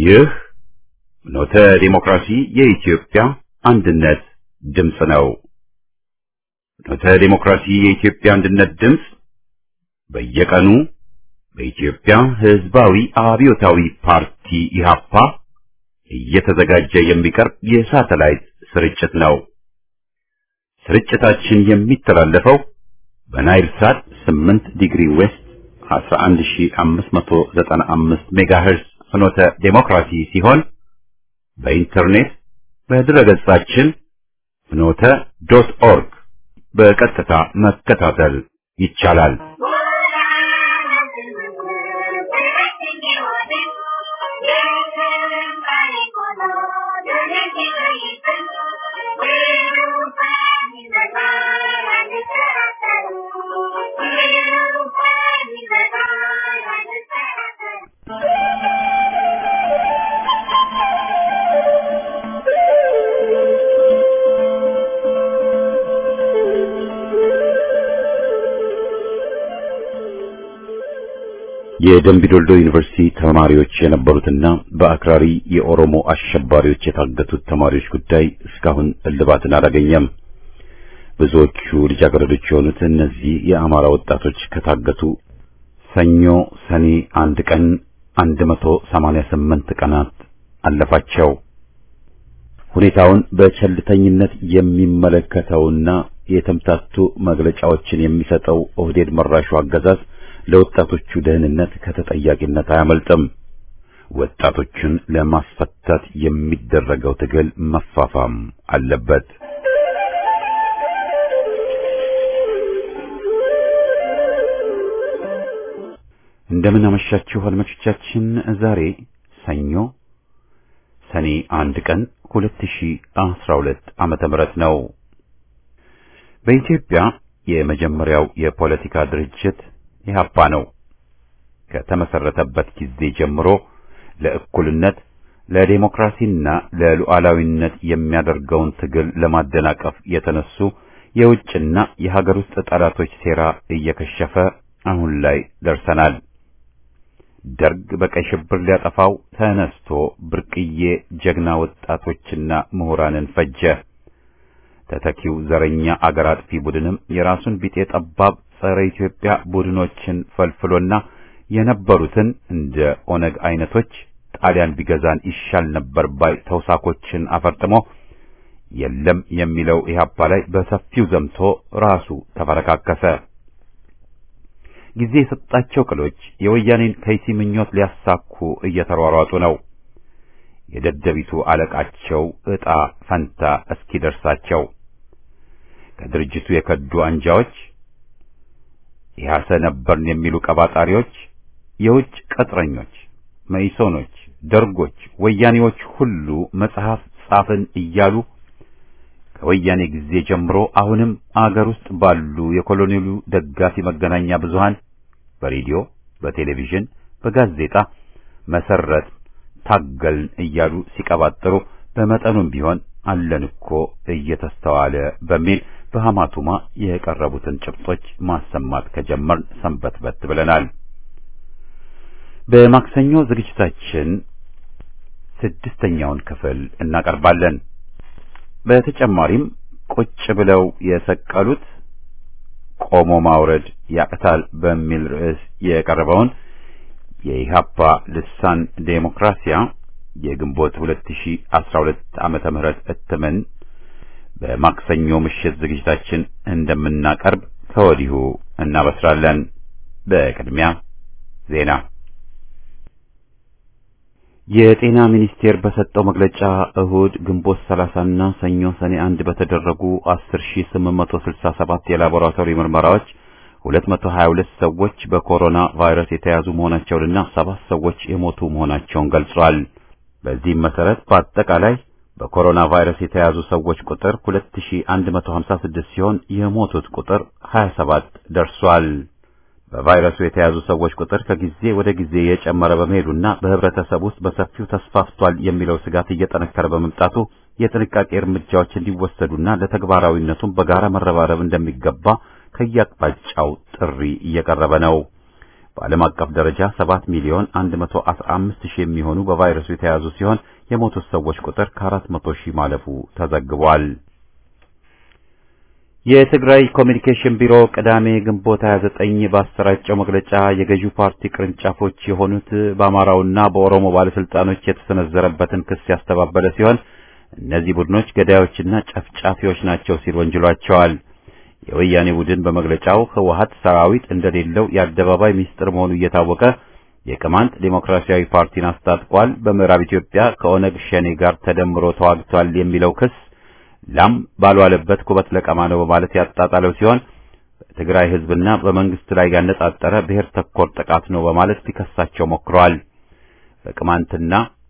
ይህ ኖተ ዲሞክራሲ የኢትዮጵያ አንድነት ድምፅ ነው። ኖተ ዲሞክራሲ የኢትዮጵያ አንድነት ድምፅ በየቀኑ በኢትዮጵያ ሕዝባዊ አብዮታዊ ፓርቲ ኢህአፓ እየተዘጋጀ የሚቀርብ የሳተላይት ስርጭት ነው። ስርጭታችን የሚተላለፈው በናይል ሳት 8 ዲግሪ ዌስት 11595 ሜጋሄርዝ ፍኖተ ዴሞክራሲ ሲሆን በኢንተርኔት በድረገጻችን ፍኖተ ዶት ኦርግ በቀጥታ መከታተል ይቻላል። የደምቢዶልዶ ዩኒቨርሲቲ ተማሪዎች የነበሩትና በአክራሪ የኦሮሞ አሸባሪዎች የታገቱት ተማሪዎች ጉዳይ እስካሁን እልባትን አላገኘም። ብዙዎቹ ልጃገረዶች የሆኑት እነዚህ የአማራ ወጣቶች ከታገቱ ሰኞ ሰኔ አንድ ቀን 188 ቀናት አለፋቸው። ሁኔታውን በቸልተኝነት የሚመለከተውና የተምታቱ መግለጫዎችን የሚሰጠው ኦህዴድ መራሹ አገዛዝ ለወጣቶቹ ደህንነት ከተጠያቂነት አያመልጥም። ወጣቶቹን ለማስፈታት የሚደረገው ትግል መፋፋም አለበት። እንደምን አመሻችሁ አድማጮቻችን። ዛሬ ሰኞ ሰኔ አንድ ቀን 2012 ዓመተ ምህረት ነው። በኢትዮጵያ የመጀመሪያው የፖለቲካ ድርጅት ኢህአፓ ነው። ከተመሰረተበት ጊዜ ጀምሮ ለእኩልነት ለዴሞክራሲና ለሉዓላዊነት የሚያደርገውን ትግል ለማደናቀፍ የተነሱ የውጭና የሀገር ውስጥ ጠላቶች ሴራ እየከሸፈ አሁን ላይ ደርሰናል። ደርግ በቀይ ሽብር ሊያጠፋው ተነስቶ ብርቅዬ ጀግና ወጣቶችና ምሁራንን ፈጀ። ተተኪው ዘረኛ አገር አጥፊ ቡድንም የራሱን ቢጤ ጠባብ ጸረ ኢትዮጵያ ቡድኖችን ፈልፍሎና የነበሩትን እንደ ኦነግ አይነቶች ጣሊያን ቢገዛን ይሻል ነበር ባይ ተውሳኮችን አፈርጥሞ የለም የሚለው ኢህአፓ ላይ በሰፊው ዘምቶ ራሱ ተፈረካከሰ። ጊዜ የሰጣቸው ቅሎች የወያኔን ከይሲ ምኞት ሊያሳኩ እየተሯሯጡ ነው። የደደቢቱ አለቃቸው ዕጣ ፈንታ እስኪደርሳቸው ከድርጅቱ የከዱ አንጃዎች ኢህአሰ ነበርን የሚሉ ቀባጣሪዎች፣ የውጭ ቅጥረኞች፣ መኢሶኖች፣ ደርጎች፣ ወያኔዎች ሁሉ መጽሐፍ ጻፍን እያሉ ከወያኔ ጊዜ ጀምሮ አሁንም አገር ውስጥ ባሉ የኮሎኔሉ ደጋፊ መገናኛ ብዙሃን በሬዲዮ፣ በቴሌቪዥን፣ በጋዜጣ መሰረት ታገልን እያሉ ሲቀባጥሩ በመጠኑም ቢሆን አለን እኮ እየተስተዋለ በሚል በሐማቱማ የቀረቡትን ጭብጦች ማሰማት ከጀመርን ሰንበትበት ብለናል። በማክሰኞ ዝግጅታችን ስድስተኛውን ክፍል እናቀርባለን። በተጨማሪም ቁጭ ብለው የሰቀሉት ቆሞ ማውረድ ያቅታል በሚል ርዕስ የቀረበውን የኢህአፓ ልሳን ዴሞክራሲያ የግንቦት 2012 ዓመተ ምህረት እትምን በማክሰኞ ምሽት ዝግጅታችን እንደምናቀርብ ከወዲሁ እናበስራለን። በቅድሚያ ዜና። የጤና ሚኒስቴር በሰጠው መግለጫ እሁድ ግንቦት 30 እና ሰኞ ሰኔ አንድ በተደረጉ 10867 የላቦራቶሪ ምርመራዎች 222 ሰዎች በኮሮና ቫይረስ የተያዙ መሆናቸውንና ሰባት ሰዎች የሞቱ መሆናቸውን ገልጿል። በዚህም መሰረት በአጠቃላይ በኮሮና ቫይረስ የተያዙ ሰዎች ቁጥር 2156 ሲሆን የሞቱት ቁጥር 27 ደርሷል። በቫይረሱ የተያዙ ሰዎች ቁጥር ከጊዜ ወደ ጊዜ የጨመረ በመሄዱና በህብረተሰብ ውስጥ በሰፊው ተስፋፍቷል የሚለው ስጋት እየጠነከረ በመምጣቱ የጥንቃቄ እርምጃዎች እንዲወሰዱና ለተግባራዊነቱም በጋራ መረባረብ እንደሚገባ ከየአቅጣጫው ጥሪ እየቀረበ ነው። በዓለም አቀፍ ደረጃ 7 ሚሊዮን 115 ሺህ የሚሆኑ በቫይረሱ የተያዙ ሲሆን የሞቱት ሰዎች ቁጥር ከ400 ሺህ ማለፉ ተዘግቧል። የትግራይ ኮሚኒኬሽን ቢሮ ቅዳሜ ግንቦት 29 ባሰራጨው መግለጫ የገዢው ፓርቲ ቅርንጫፎች የሆኑት በአማራውና በኦሮሞ ባለስልጣኖች የተሰነዘረበትን ክስ ያስተባበለ ሲሆን እነዚህ ቡድኖች ገዳዮችና ጨፍጫፊዎች ናቸው ሲል ወንጅሏቸዋል። የወያኔ ቡድን በመግለጫው ህወሀት ሰራዊት እንደሌለው የአደባባይ ሚስጥር መሆኑ እየታወቀ የቅማንት ዴሞክራሲያዊ ፓርቲን አስታጥቋል፣ በምዕራብ ኢትዮጵያ ከኦነግ ሸኔ ጋር ተደምሮ ተዋግቷል የሚለው ክስ ላም ባልዋለበት ኩበት ለቀማ ነው በማለት ያጣጣለው ሲሆን በትግራይ ህዝብና በመንግስት ላይ ያነጣጠረ ብሔር ተኮር ጥቃት ነው በማለት ሊከሳቸው ሞክረዋል። በቅማንትና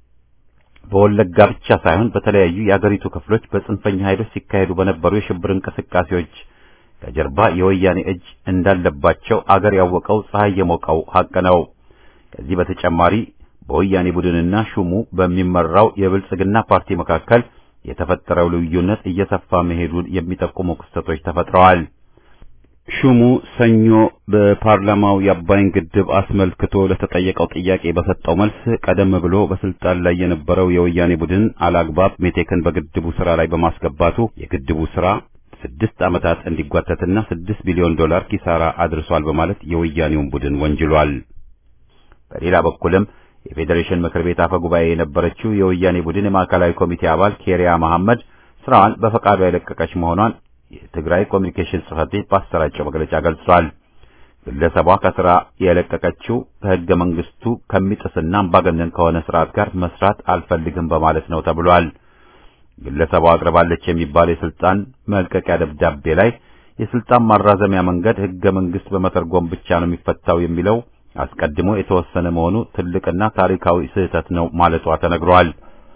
በወለጋ ብቻ ሳይሆን በተለያዩ የአገሪቱ ክፍሎች በጽንፈኛ ኃይሎች ሲካሄዱ በነበሩ የሽብር እንቅስቃሴዎች ከጀርባ የወያኔ እጅ እንዳለባቸው አገር ያወቀው ፀሐይ የሞቀው ሀቅ ነው። ከዚህ በተጨማሪ በወያኔ ቡድንና ሹሙ በሚመራው የብልጽግና ፓርቲ መካከል የተፈጠረው ልዩነት እየሰፋ መሄዱን የሚጠቁሙ ክስተቶች ተፈጥረዋል። ሹሙ ሰኞ በፓርላማው የአባይን ግድብ አስመልክቶ ለተጠየቀው ጥያቄ በሰጠው መልስ ቀደም ብሎ በስልጣን ላይ የነበረው የወያኔ ቡድን አላግባብ ሜቴክን በግድቡ ስራ ላይ በማስገባቱ የግድቡ ስራ ስድስት ዓመታት እንዲጓተትና ስድስት ቢሊዮን ዶላር ኪሳራ አድርሷል በማለት የወያኔውን ቡድን ወንጅሏል። በሌላ በኩልም የፌዴሬሽን ምክር ቤት አፈ ጉባኤ የነበረችው የወያኔ ቡድን የማዕከላዊ ኮሚቴ አባል ኬሪያ መሐመድ ስራዋን በፈቃዷ የለቀቀች መሆኗን የትግራይ ኮሚኒኬሽን ጽሕፈት ቤት ባሰራጨው መግለጫ ገልጿል። ግለሰቧ ከስራ የለቀቀችው ከሕገ መንግስቱ ከሚጥስና አምባገነን ከሆነ ስርዓት ጋር መስራት አልፈልግም በማለት ነው ተብሏል። ግለሰቧ አቅርባለች የሚባል የስልጣን መልቀቂያ ደብዳቤ ላይ የስልጣን ማራዘሚያ መንገድ ሕገ መንግስት በመተርጎም ብቻ ነው የሚፈታው የሚለው አስቀድሞ የተወሰነ መሆኑ ትልቅና ታሪካዊ ስህተት ነው ማለቷ ተነግሯል።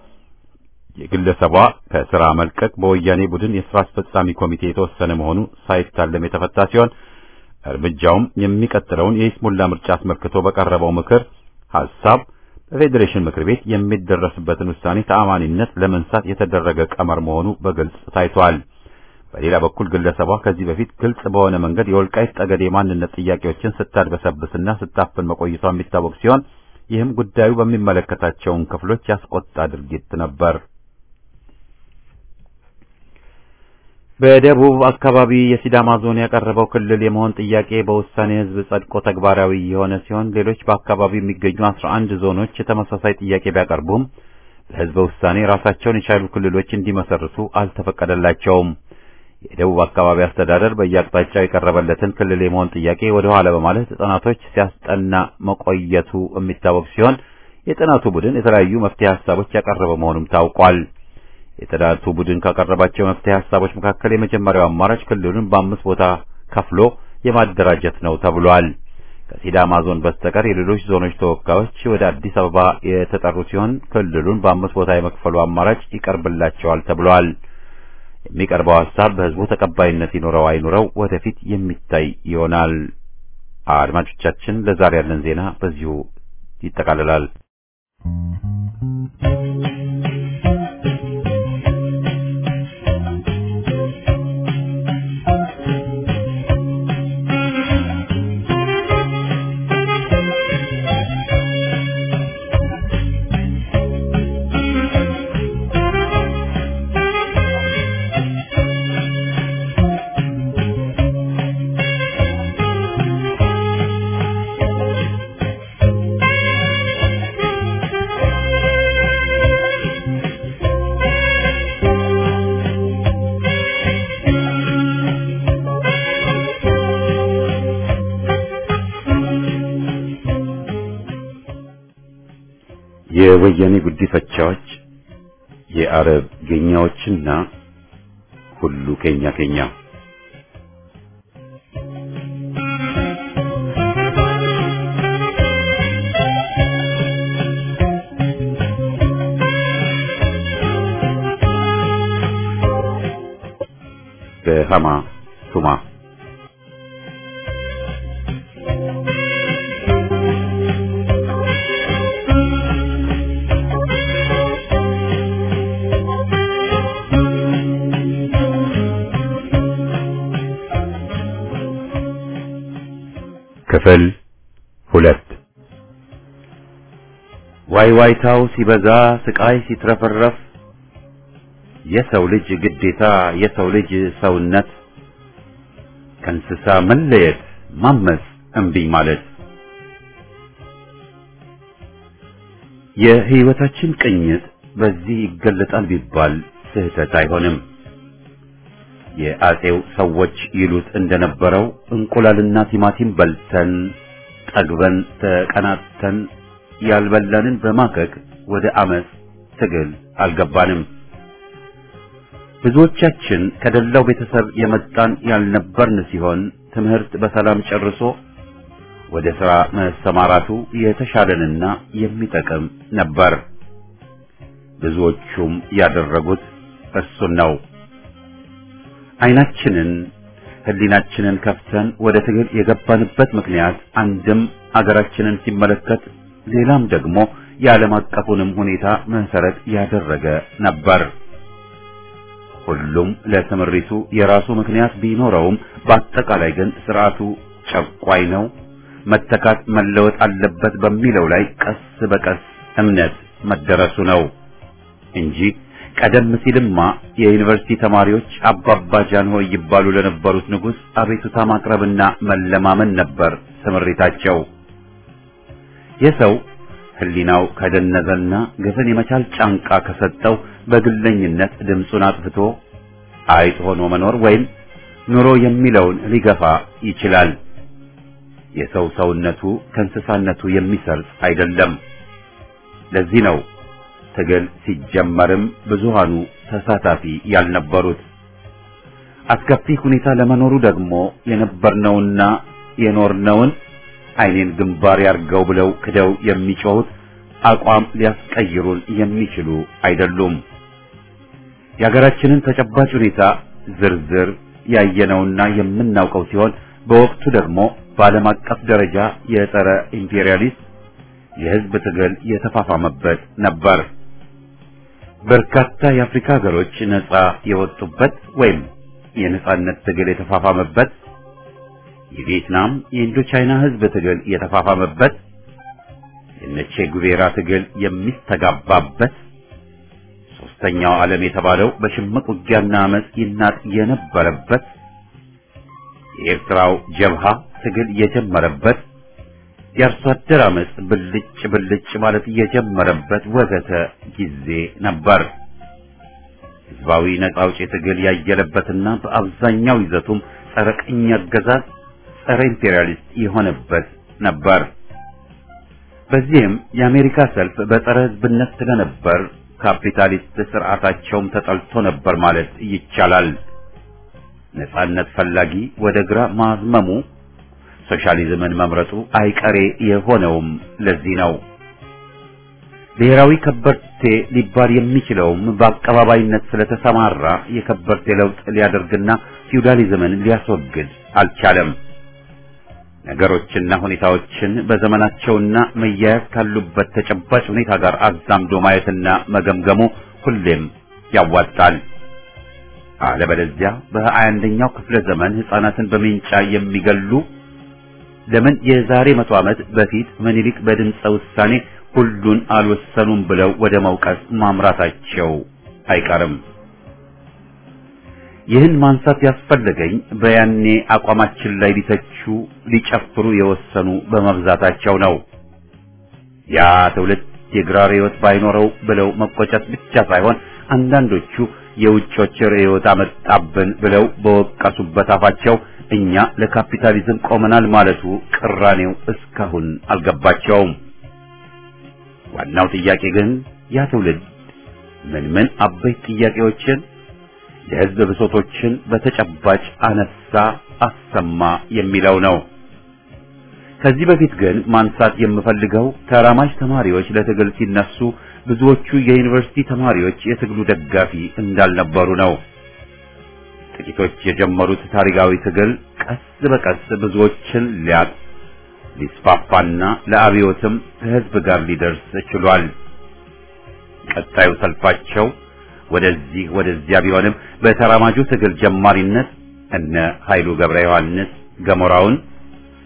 የግለሰቧ ከስራ መልቀቅ በወያኔ ቡድን የስራ አስፈጻሚ ኮሚቴ የተወሰነ መሆኑ ሳይታለም የተፈታ ሲሆን እርምጃውም የሚቀጥለውን የይስሙላ ምርጫ አስመልክቶ በቀረበው ምክር ሐሳብ በፌዴሬሽን ምክር ቤት የሚደረስበትን ውሳኔ ተአማኒነት ለመንሳት የተደረገ ቀመር መሆኑ በግልጽ ታይቷል። በሌላ በኩል ግለሰቧ ከዚህ በፊት ግልጽ በሆነ መንገድ የወልቃይት ጠገዴ የማንነት ጥያቄዎችን ስታድበሰብስና ስታፍን መቆየቷ የሚታወቅ ሲሆን ይህም ጉዳዩ በሚመለከታቸውን ክፍሎች ያስቆጣ ድርጊት ነበር። በደቡብ አካባቢ የሲዳማ ዞን ያቀረበው ክልል የመሆን ጥያቄ በውሳኔ ሕዝብ ጸድቆ ተግባራዊ የሆነ ሲሆን ሌሎች በአካባቢው የሚገኙ አስራ አንድ ዞኖች ተመሳሳይ ጥያቄ ቢያቀርቡም ለሕዝበ ውሳኔ ራሳቸውን የቻሉ ክልሎች እንዲመሰርቱ አልተፈቀደላቸውም። የደቡብ አካባቢ አስተዳደር በየአቅጣጫው የቀረበለትን ክልል የመሆን ጥያቄ ወደ ኋላ በማለት ጥናቶች ሲያስጠና መቆየቱ የሚታወቅ ሲሆን የጥናቱ ቡድን የተለያዩ መፍትሄ ሀሳቦች ያቀረበ መሆኑም ታውቋል። የጥናቱ ቡድን ካቀረባቸው መፍትሄ ሀሳቦች መካከል የመጀመሪያው አማራጭ ክልሉን በአምስት ቦታ ከፍሎ የማደራጀት ነው ተብሏል። ከሲዳማ ዞን በስተቀር የሌሎች ዞኖች ተወካዮች ወደ አዲስ አበባ የተጠሩ ሲሆን ክልሉን በአምስት ቦታ የመክፈሉ አማራጭ ይቀርብላቸዋል ተብሏል። የሚቀርበው ሀሳብ በሕዝቡ ተቀባይነት ይኖረው አይኖረው ወደፊት የሚታይ ይሆናል። አድማጮቻችን፣ ለዛሬ ያለን ዜና በዚሁ ይጠቃልላል። የወያኔ ጉዲፈቻዎች የአረብ ጌኛዎችና ሁሉ ኬኛ ኬኛ በሃማ ቱማ ክፍል ሁለት ዋይ ዋይታው ሲበዛ ስቃይ ሲትረፈረፍ የሰው ልጅ ግዴታ የሰው ልጅ ሰውነት ከእንስሳ መለየት ማመፅ እምቢኝ ማለት የህይወታችን ቅኝት በዚህ ይገለጣል ቢባል ስህተት አይሆንም። የአጼው ሰዎች ይሉት እንደነበረው እንቁላልና ቲማቲም በልተን ጠግበን ተቀናጥተን ያልበላንን በማከክ ወደ አመፅ ትግል አልገባንም። ብዙዎቻችን ከደላው ቤተሰብ የመጣን ያልነበርን ሲሆን ትምህርት በሰላም ጨርሶ ወደ ሥራ መሰማራቱ የተሻለንና የሚጠቅም ነበር። ብዙዎቹም ያደረጉት እሱን ነው። አይናችንን ህሊናችንን ከፍተን ወደ ትግል የገባንበት ምክንያት አንድም አገራችንን ሲመለከት ሌላም ደግሞ የዓለም አቀፉንም ሁኔታ መሰረት ያደረገ ነበር። ሁሉም ለስምሪቱ የራሱ ምክንያት ቢኖረውም በአጠቃላይ ግን ስርዓቱ ጨቋይ ነው፣ መተካት መለወጥ አለበት በሚለው ላይ ቀስ በቀስ እምነት መደረሱ ነው እንጂ ቀደም ሲልማ የዩኒቨርሲቲ ተማሪዎች አባባ ጃንሆይ ይባሉ ለነበሩት ንጉሥ አቤቱታ ማቅረብና መለማመን ነበር ስምሪታቸው። የሰው ህሊናው ከደነዘና ግፍን የመቻል ጫንቃ ከሰጠው በግለኝነት ድምፁን አጥፍቶ አይጥ ሆኖ መኖር ወይም ኑሮ የሚለውን ሊገፋ ይችላል። የሰው ሰውነቱ ከእንስሳነቱ የሚሰርጽ አይደለም። ለዚህ ነው ትግል ሲጀመርም ብዙሃኑ ተሳታፊ ያልነበሩት። አስከፊ ሁኔታ ለመኖሩ ደግሞ የነበርነውና የኖርነውን አይኔን ግንባር ያርገው ብለው ክደው የሚጮሁት አቋም ሊያስቀይሩን የሚችሉ አይደሉም። የሀገራችንን ተጨባጭ ሁኔታ ዝርዝር ያየነውና የምናውቀው ሲሆን በወቅቱ ደግሞ በዓለም አቀፍ ደረጃ የጸረ ኢምፔሪያሊስት የህዝብ ትግል የተፋፋመበት ነበር። በርካታ የአፍሪካ ሀገሮች ነጻ የወጡበት ወይም የነጻነት ትግል የተፋፋመበት፣ የቪየትናም የኢንዶቻይና ህዝብ ትግል የተፋፋመበት፣ የነቼ ጉቬራ ትግል የሚስተጋባበት፣ ሶስተኛው ዓለም የተባለው በሽምቅ ውጊያና አመፅ ይናጥ የነበረበት፣ የኤርትራው ጀብሃ ትግል የጀመረበት የአርሶ አደር አመፅ ብልጭ ብልጭ ማለት የጀመረበት ወዘተ ጊዜ ነበር። ህዝባዊ ነጻ አውጪ ትግል ያየለበትና በአብዛኛው ይዘቱም ጸረ ቅኝ አገዛዝ፣ ጸረ ኢምፔሪያሊስት የሆነበት ነበር። በዚህም የአሜሪካ ሰልፍ በጸረ ህዝብነት ስለነበር ካፒታሊስት ስርዓታቸውም ተጠልቶ ነበር ማለት ይቻላል። ነጻነት ፈላጊ ወደ ግራ ማዝመሙ ሶሻሊዝምን መምረጡ አይቀሬ የሆነውም ለዚህ ነው። ብሔራዊ ከበርቴ ሊባል የሚችለውም በአቀባባይነት ስለተሰማራ የከበርቴ ለውጥ ሊያደርግና ፊውዳሊዝምን ሊያስወግድ አልቻለም። ነገሮችና ሁኔታዎችን በዘመናቸውና መያያዝ ካሉበት ተጨባጭ ሁኔታ ጋር አዛምዶ ማየትና መገምገሙ ሁሌም ያዋጣል። አለበለዚያ በሀያ አንደኛው ክፍለ ዘመን ህፃናትን በሜንጫ የሚገሉ ለምን የዛሬ መቶ ዓመት በፊት ምኒልክ በድምፀ ውሳኔ ሁሉን አልወሰኑም ብለው ወደ መውቀስ ማምራታቸው አይቀርም። ይህን ማንሳት ያስፈለገኝ በያኔ አቋማችን ላይ ሊተቹ ሊጨፍሩ የወሰኑ በመብዛታቸው ነው። ያ ትውልድ የግራር ሕይወት ባይኖረው ብለው መቆጨት ብቻ ሳይሆን አንዳንዶቹ የውጮች ርዕዮት አመጣብን ብለው በወቀሱበት አፋቸው እኛ ለካፒታሊዝም ቆመናል ማለቱ ቅራኔው እስካሁን አልገባቸውም። ዋናው ጥያቄ ግን ያ ትውልድ ምን ምን አበይት ጥያቄዎችን የህዝብ ብሶቶችን በተጨባጭ አነሳ፣ አሰማ የሚለው ነው። ከዚህ በፊት ግን ማንሳት የምፈልገው ተራማጅ ተማሪዎች ለትግል ሲነሱ ብዙዎቹ የዩኒቨርሲቲ ተማሪዎች የትግሉ ደጋፊ እንዳልነበሩ ነው። ጥቂቶች የጀመሩት ታሪካዊ ትግል ቀስ በቀስ ብዙዎችን ሊያጥ ሊስፋፋና ለአብዮትም ከህዝብ ጋር ሊደርስ ችሏል። ቀጣዩ ሰልፋቸው ወደዚህ ወደዚያ ቢሆንም በተራማጁ ትግል ጀማሪነት እነ ኃይሉ ገብረ ዮሐንስ ገሞራውን፣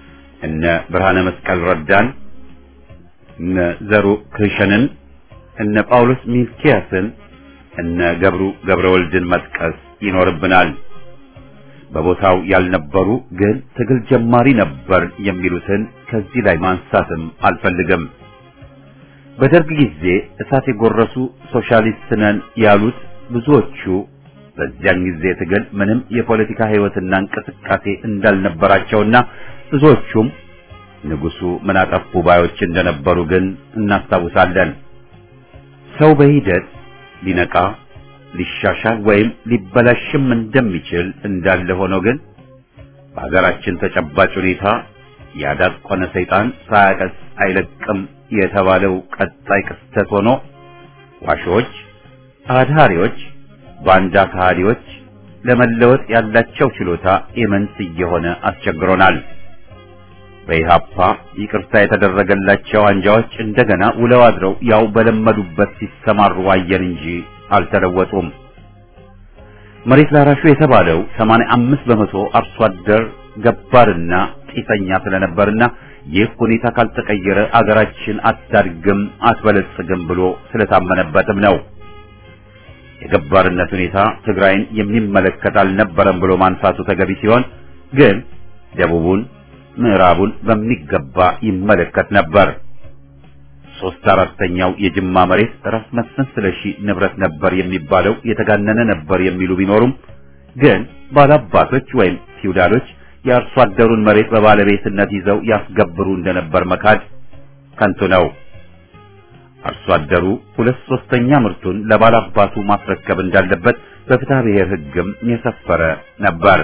እነ ብርሃነ መስቀል ረዳን፣ እነ ዘሩ ክሸንን፣ እነ ጳውሎስ ሚልኪያስን፣ እነ ገብሩ ገብረ ወልድን መጥቀስ ይኖርብናል። በቦታው ያልነበሩ ግን ትግል ጀማሪ ነበር የሚሉትን ከዚህ ላይ ማንሳትም አልፈልግም። በደርግ ጊዜ እሳት የጎረሱ ሶሻሊስት ነን ያሉት ብዙዎቹ በዚያን ጊዜ ትግል ምንም የፖለቲካ ሕይወትና እንቅስቃሴ እንዳልነበራቸውና ብዙዎቹም ንጉሱ ምን አጠፉ ባዮች እንደነበሩ ግን እናስታውሳለን። ሰው በሂደት ሊነቃ ሊሻሻል ወይም ሊበላሽም እንደሚችል እንዳለ ሆኖ ግን በሀገራችን ተጨባጭ ሁኔታ ያዳቆነ ሰይጣን ሳያቀስ አይለቅም የተባለው ቀጣይ ክስተት ሆኖ ዋሾች፣ አድሃሪዎች፣ ባንዳ ከሃዲዎች ለመለወጥ ያላቸው ችሎታ ኢምንት እየሆነ አስቸግሮናል። በኢሃፓ ይቅርታ የተደረገላቸው አንጃዎች እንደገና ውለው አድረው ያው በለመዱበት ሲሰማሩ አየን እንጂ አልተለወጡም። መሬት ላራሹ የተባለው 85 በመቶ አርሶ አደር ገባርና ጢሰኛ ስለነበርና ይህ ሁኔታ ካልተቀየረ አገራችን አታድግም አትበለጽግም ብሎ ስለታመነበትም ነው። የገባርነት ሁኔታ ትግራይን የሚመለከት አልነበረም ብሎ ማንሳቱ ተገቢ ሲሆን ግን ደቡቡን፣ ምዕራቡን በሚገባ ይመለከት ነበር። ሶስት አራተኛው የጅማ መሬት ራስ መስፍን ስለሺ ንብረት ነበር የሚባለው የተጋነነ ነበር የሚሉ ቢኖሩም ግን ባላባቶች ወይም ፊውዳሎች የአርሶ አደሩን መሬት በባለቤትነት ይዘው ያስገብሩ እንደነበር መካድ ከንቱ ነው። አርሶ አደሩ ሁለት ሶስተኛ ምርቱን ለባላባቱ ማስረከብ እንዳለበት በፍትሐ ብሔር ሕግም የሰፈረ ነበር።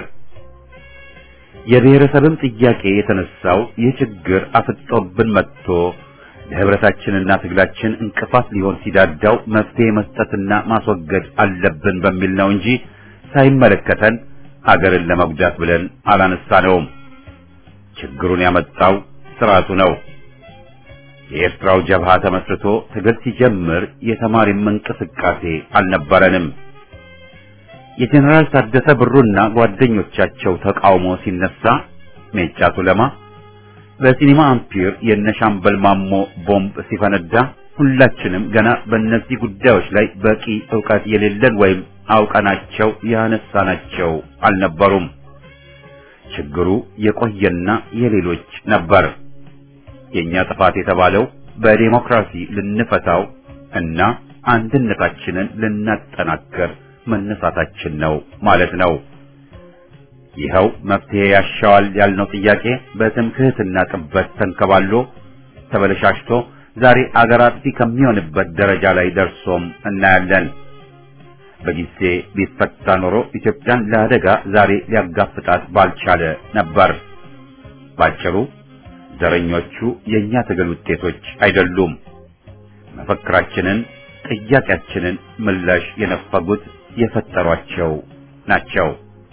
የብሔረሰብም ጥያቄ የተነሳው ይህ ችግር አፍጦብን መጥቶ ለህብረታችንና ትግላችን እንቅፋት ሊሆን ሲዳዳው መፍትሄ መስጠትና ማስወገድ አለብን በሚል ነው እንጂ ሳይመለከተን አገርን ለመጉዳት ብለን አላነሳነውም። ችግሩን ያመጣው ስርዓቱ ነው። የኤርትራው ጀብሃ ተመስርቶ ትግል ሲጀምር የተማሪም እንቅስቃሴ አልነበረንም። የጀኔራል ታደሰ ብሩና ጓደኞቻቸው ተቃውሞ ሲነሳ ሜጫ ቱለማ በሲኒማ አምፒር የነሻምበል ማሞ ቦምብ ሲፈነዳ ሁላችንም ገና በእነዚህ ጉዳዮች ላይ በቂ ዕውቀት የሌለን ወይም አውቀናቸው ያነሳናቸው አልነበሩም። ችግሩ የቆየና የሌሎች ነበር። የኛ ጥፋት የተባለው በዴሞክራሲ ልንፈታው እና አንድነታችንን ልናጠናከር መነሳታችን ነው ማለት ነው። ይኸው መፍትሄ ያሻዋል ያልነው ጥያቄ በትምክህትና ጥበት ተንከባሎ ተበለሻሽቶ ዛሬ አገር አጥፊ ከሚሆንበት ደረጃ ላይ ደርሶም እናያለን። በጊዜ ቢፈታ ኖሮ ኢትዮጵያን ለአደጋ ዛሬ ሊያጋፍጣት ባልቻለ ነበር። ባጭሩ ዘረኞቹ የእኛ ትግል ውጤቶች አይደሉም። መፈክራችንን፣ ጥያቄያችንን ምላሽ የነፈጉት የፈጠሯቸው ናቸው።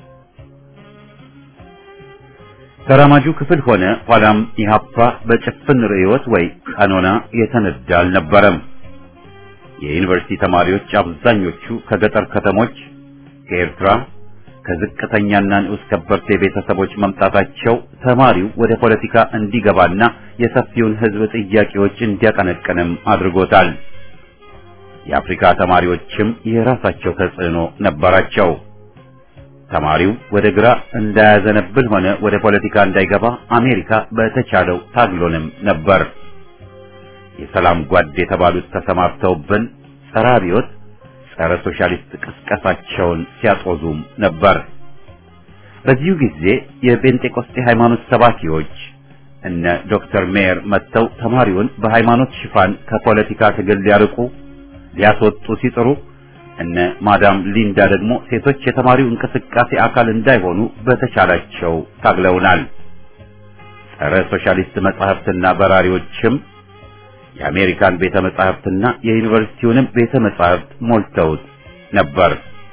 ተራማጁ ክፍል ሆነ ኋላም ኢህአፓ በጭፍን ርዕዮት ወይ ቀኖና የተነዳ አልነበረም። የዩኒቨርሲቲ ተማሪዎች አብዛኞቹ ከገጠር ከተሞች፣ ከኤርትራ፣ ከዝቅተኛና ንዑስ ከበርቴ ቤተሰቦች መምጣታቸው ተማሪው ወደ ፖለቲካ እንዲገባና የሰፊውን ሕዝብ ጥያቄዎች እንዲያቀነቅንም አድርጎታል። የአፍሪካ ተማሪዎችም የራሳቸው ተጽዕኖ ነበራቸው። ተማሪው ወደ ግራ እንዳያዘነብል ሆነ ወደ ፖለቲካ እንዳይገባ አሜሪካ በተቻለው ታግሎንም ነበር። የሰላም ጓድ የተባሉት ተሰማርተውብን ጸረ አብዮት፣ ጸረ ሶሻሊስት ቅስቀሳቸውን ሲያጦዙም ነበር። በዚሁ ጊዜ የጴንጤቆስጤ ሃይማኖት ሰባኪዎች እነ ዶክተር ሜየር መጥተው ተማሪውን በሃይማኖት ሽፋን ከፖለቲካ ትግል ሊያርቁ ሊያስወጡ ሲጥሩ እነ ማዳም ሊንዳ ደግሞ ሴቶች የተማሪው እንቅስቃሴ አካል እንዳይሆኑ በተቻላቸው ታግለውናል። ጸረ ሶሻሊስት መጻሕፍትና በራሪዎችም የአሜሪካን ቤተ መጻሕፍትና የዩኒቨርሲቲውንም ቤተ መጻሕፍት ሞልተውት ነበር።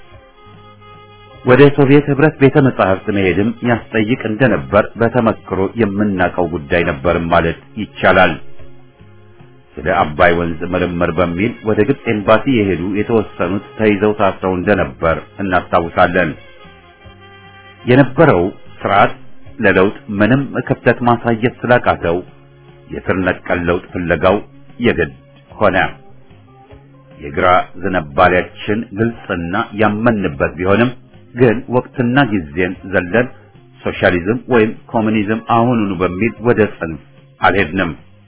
ወደ ሶቪየት ህብረት ቤተ መጻሕፍት መሄድም ያስጠይቅ እንደነበር በተመክሮ የምናውቀው ጉዳይ ነበርም ማለት ይቻላል። ስለ አባይ ወንዝ ምርምር በሚል ወደ ግብፅ ኤምባሲ የሄዱ የተወሰኑት ተይዘው ታስረው እንደነበር እናስታውሳለን። የነበረው ስርዓት ለለውጥ ምንም ክፍተት ማሳየት ስላቃተው የስር ነቀል ለውጥ ፍለጋው የግድ ሆነ። የግራ ዝንባሌያችን ግልጽና ያመንበት ቢሆንም ግን ወቅትና ጊዜን ዘለን ሶሻሊዝም ወይም ኮሙኒዝም አሁኑኑ በሚል ወደ ጽንፍ አልሄድንም።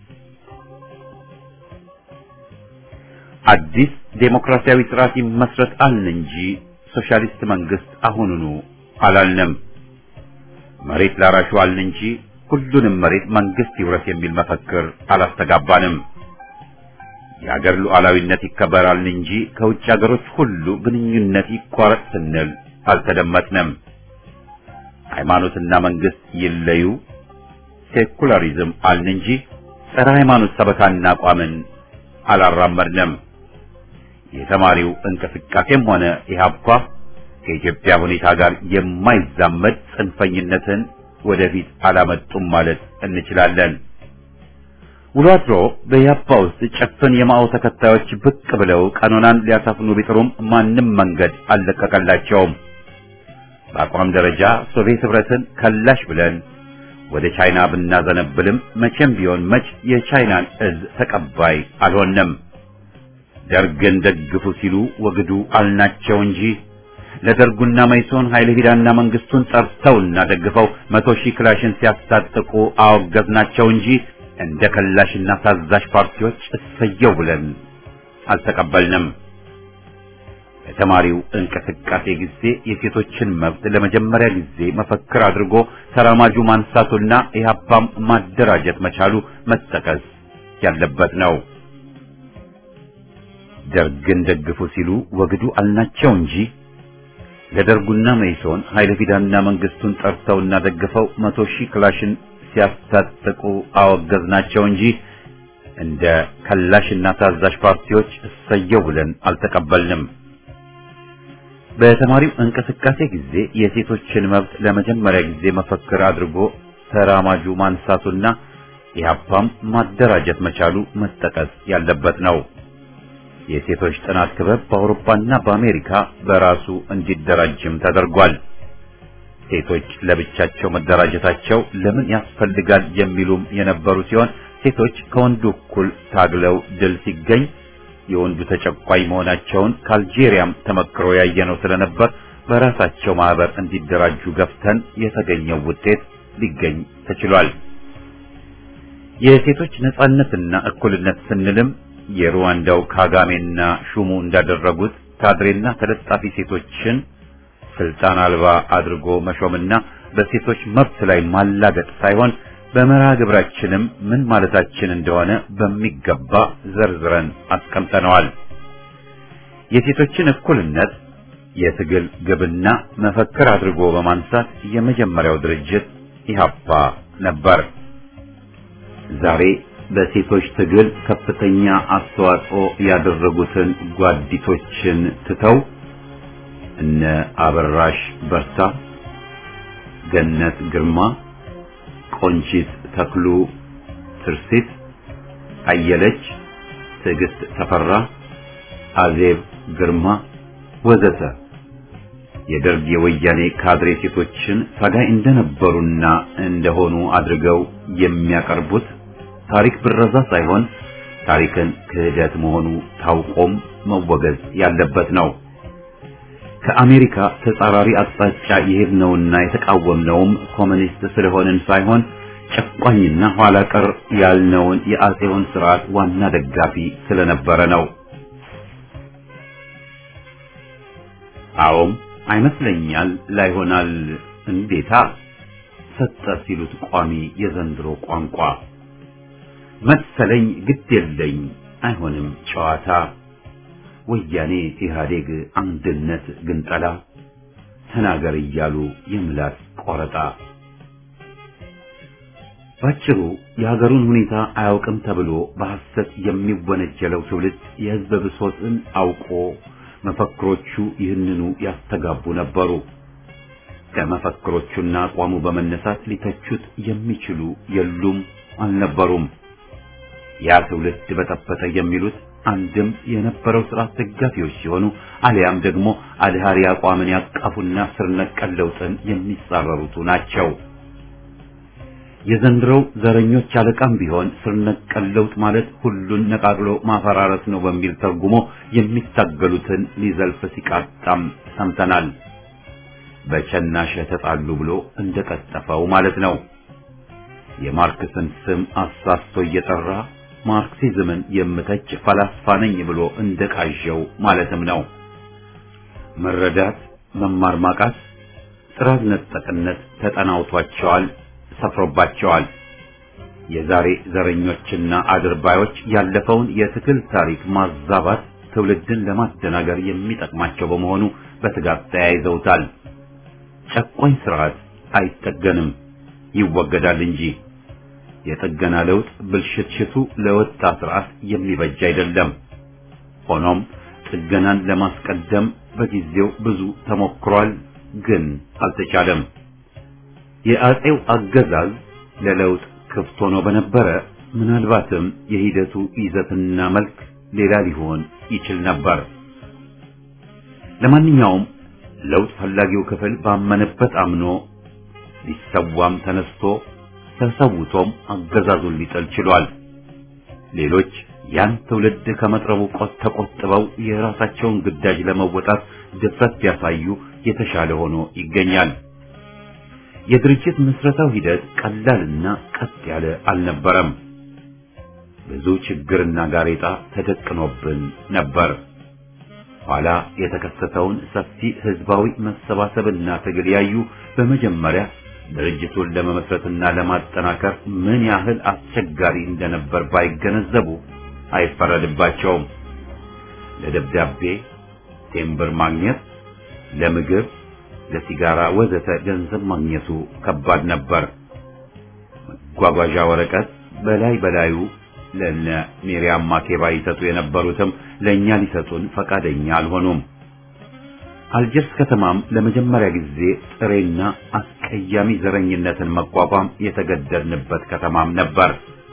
አዲስ ዴሞክራሲያዊ ስርዓት ይመስረት አልን እንጂ ሶሻሊስት መንግስት አሁኑኑ አላልንም። መሬት ላራሹ አልን እንጂ ሁሉንም መሬት መንግስት ይውረስ የሚል መፈክር አላስተጋባንም። የአገር ሉዓላዊነት ይከበራል እንጂ ከውጭ አገሮች ሁሉ ግንኙነት ይቋረጥ ስንል አልተደመጥንም። ሃይማኖትና መንግስት ይለዩ፣ ሴኩላሪዝም አልን እንጂ ጸረ ሃይማኖት ሰበካና አቋምን አላራመድንም። የተማሪው እንቅስቃሴም ሆነ ኢህአፓ ከኢትዮጵያ ሁኔታ ጋር የማይዛመድ ጽንፈኝነትን ወደፊት አላመጡም ማለት እንችላለን። ውሎ አድሮ በኢህአፓ ውስጥ ጭፍን የማኦ ተከታዮች ብቅ ብለው ቀኖናን ሊያሳፍኑ ቢጥሩም ማንም መንገድ አልለቀቀላቸውም። በአቋም ደረጃ ሶቪየት ህብረትን ከላሽ ብለን ወደ ቻይና ብናዘነብልም መቼም ቢሆን መች የቻይናን እዝ ተቀባይ አልሆንም። ደርግን ደግፉ ሲሉ ወግዱ አልናቸው እንጂ ለደርጉና መይሶን ኃይለ ሂዳና መንግስቱን ጠርተውና ደግፈው መቶ ሺህ ክላሽን ሲያስታጥቁ አወገዝናቸው እንጂ እንደ ከላሽና ታዛዥ ፓርቲዎች እሰየው ብለን አልተቀበልንም። በተማሪው እንቅስቃሴ ጊዜ የሴቶችን መብት ለመጀመሪያ ጊዜ መፈክር አድርጎ ተራማጁ ማንሳቱና ኢህአፓም ማደራጀት መቻሉ መጠቀስ ያለበት ነው። ደርግን ደግፉ ሲሉ ወግዱ አልናቸው እንጂ ለደርጉና መይሶን ኃይለ ፊዳና መንግስቱን ጠርተውና ደግፈው መቶ ሺህ ክላሽን ሲያስታጥቁ አወገዝናቸው እንጂ እንደ ከላሽና ታዛዥ ፓርቲዎች እሰየው ብለን አልተቀበልንም። በተማሪው እንቅስቃሴ ጊዜ የሴቶችን መብት ለመጀመሪያ ጊዜ መፈክር አድርጎ ተራማጁ ማንሳቱና ኢህአፓም ማደራጀት መቻሉ መጠቀስ ያለበት ነው። የሴቶች ጥናት ክበብ በአውሮፓና በአሜሪካ በራሱ እንዲደራጅም ተደርጓል። ሴቶች ለብቻቸው መደራጀታቸው ለምን ያስፈልጋል የሚሉም የነበሩ ሲሆን ሴቶች ከወንዱ እኩል ታግለው ድል ሲገኝ የወንዱ ተጨቋኝ መሆናቸውን ከአልጄሪያም ተመክሮ ያየነው ስለነበር በራሳቸው ማህበር እንዲደራጁ ገፍተን የተገኘው ውጤት ሊገኝ ተችሏል። የሴቶች ነጻነትና እኩልነት ስንልም የሩዋንዳው ካጋሜና ሹሙ እንዳደረጉት ካድሬና ተለጣፊ ሴቶችን ስልጣን አልባ አድርጎ መሾምና በሴቶች መብት ላይ ማላገጥ ሳይሆን በመርሃ ግብራችንም ምን ማለታችን እንደሆነ በሚገባ ዘርዝረን አስቀምጠነዋል። የሴቶችን እኩልነት የትግል ግብና መፈክር አድርጎ በማንሳት የመጀመሪያው ድርጅት ኢህአፓ ነበር። ዛሬ በሴቶች ትግል ከፍተኛ አስተዋጽኦ ያደረጉትን ጓዲቶችን ትተው እነ አበራሽ በርታ፣ ገነት ግርማ፣ ቆንጂት ተክሉ፣ ትርሲት አየለች፣ ትዕግስት ተፈራ፣ አዜብ ግርማ ወዘተ የደርግ የወያኔ ካድሬ ሴቶችን ታጋይ እንደነበሩና እንደሆኑ አድርገው የሚያቀርቡት ታሪክ ብረዛ ሳይሆን ታሪክን ክህደት መሆኑ ታውቆም መወገዝ ያለበት ነው። ከአሜሪካ ተጻራሪ አቅጣጫ የሄድነውና የተቃወምነውም ኮሙኒስት ስለሆንን ሳይሆን ጨቋኝና ኋላ ቀር ያልነውን የአጼውን ስርዓት ዋና ደጋፊ ስለነበረ ነው። አዎም አይመስለኛል ላይሆናል እንዴታ ሰጠ ሲሉት ቋሚ የዘንድሮ ቋንቋ መሰለኝ ግድ የለኝ አይሆንም ጨዋታ ወያኔ ኢህአዴግ አንድነት ግንጠላ ተናገር እያሉ የምላስ ቆረጣ ባጭሩ የሀገሩን ሁኔታ አያውቅም ተብሎ በሐሰት የሚወነጀለው ትውልድ የህዝብ ብሶትን አውቆ መፈክሮቹ ይህንኑ ያስተጋቡ ነበሩ። ከመፈክሮቹና አቋሙ በመነሳት ሊተቹት የሚችሉ የሉም አልነበሩም። ያ ትውልድ በጠበጠ የሚሉት አንድም የነበረው ስርዓት ደጋፊዎች ሲሆኑ አሊያም ደግሞ አድሃሪ አቋምን ያቀፉና ስር ነቀል ለውጥን የሚጻረሩቱ ናቸው። የዘንድሮው ዘረኞች አለቃም ቢሆን ስር ነቀል ለውጥ ማለት ሁሉን ነቃቅሎ ማፈራረስ ነው በሚል ተርጉሞ የሚታገሉትን ሊዘልፍ ሲቃጣም ሰምተናል። በቸናሽ ተጣሉ ብሎ እንደቀጠፈው ማለት ነው። የማርክስን ስም አሳስቶ እየጠራ ማርክሲዝምን የምተች ፈላስፋ ነኝ ብሎ እንደቃዠው ማለትም ነው። መረዳት፣ መማር ማቃት፣ ጥራት ነጠቅነት ተጠናውቷቸዋል፣ ሰፍሮባቸዋል። የዛሬ ዘረኞችና አድርባዮች ያለፈውን የትግል ታሪክ ማዛባት ትውልድን ለማደናገር የሚጠቅማቸው በመሆኑ በትጋት ተያይዘውታል። ጨቋኝ ስርዓት አይጠገንም፣ ይወገዳል እንጂ የጥገና ለውጥ ብልሽትሽቱ ለወጣ ስርዓት የሚበጅ አይደለም። ሆኖም ጥገናን ለማስቀደም በጊዜው ብዙ ተሞክሯል፣ ግን አልተቻለም። የአጼው አገዛዝ ለለውጥ ክፍት ሆኖ በነበረ ምናልባትም የሂደቱ ይዘትና መልክ ሌላ ሊሆን ይችል ነበር። ለማንኛውም ለውጥ ፈላጊው ክፍል ባመነበት አምኖ ሊሰዋም ተነስቶ ተሰውቶም አገዛዙን ሊጥል ችሏል። ሌሎች ያን ትውልድ ከመጥረቡ ቆጥ ተቆጥበው የራሳቸውን ግዳጅ ለመወጣት ድፍረት ቢያሳዩ የተሻለ ሆኖ ይገኛል። የድርጅት ምስረታው ሂደት ቀላልና ቀጥ ያለ አልነበረም። ብዙ ችግርና ጋሬጣ ተደቅኖብን ነበር። ኋላ የተከሰተውን ሰፊ ህዝባዊ መሰባሰብና ትግል ያዩ በመጀመሪያ ድርጅቱን ለመመስረትና ለማጠናከር ምን ያህል አስቸጋሪ እንደነበር ባይገነዘቡ አይፈረድባቸውም። ለደብዳቤ ቴምብር ማግኘት፣ ለምግብ፣ ለሲጋራ ወዘተ ገንዘብ ማግኘቱ ከባድ ነበር። መጓጓዣ ወረቀት በላይ በላዩ ለነ ሚሪያም ማኬባ ይሰጡ የነበሩትም ለእኛ ሊሰጡን ፈቃደኛ አልሆኑም። አልጀርስ ከተማም ለመጀመሪያ ጊዜ ጥሬና አስቀያሚ ዘረኝነትን መቋቋም የተገደድንበት ከተማም ነበር።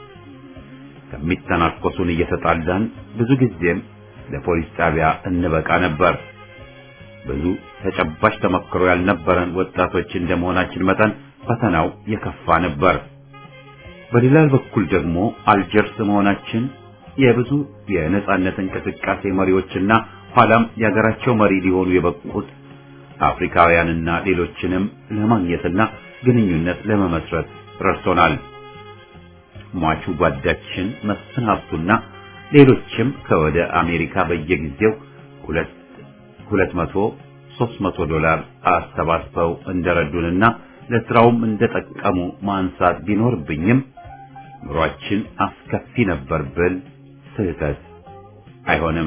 ከሚተናኮሱን እየተጣላን ብዙ ጊዜም ለፖሊስ ጣቢያ እንበቃ ነበር። ብዙ ተጨባጭ ተመክሮ ያልነበረን ወጣቶች እንደመሆናችን መጠን ፈተናው የከፋ ነበር። በሌላ በኩል ደግሞ አልጀርስ መሆናችን የብዙ የነጻነት እንቅስቃሴ መሪዎችና ኋላም የሀገራቸው መሪ ሊሆኑ የበቁት አፍሪካውያንና ሌሎችንም ለማግኘትና ግንኙነት ለመመስረት ረድቶናል። ሟቹ ጓዳችን መስፍን ሀብቱና ሌሎችም ከወደ አሜሪካ በየጊዜው ሁለት ሁለት መቶ ሦስት መቶ ዶላር አሰባስበው እንደረዱንና ለስራውም እንደጠቀሙ ማንሳት ቢኖርብኝም ኑሯችን አስከፊ ነበር ብል ስህተት አይሆንም።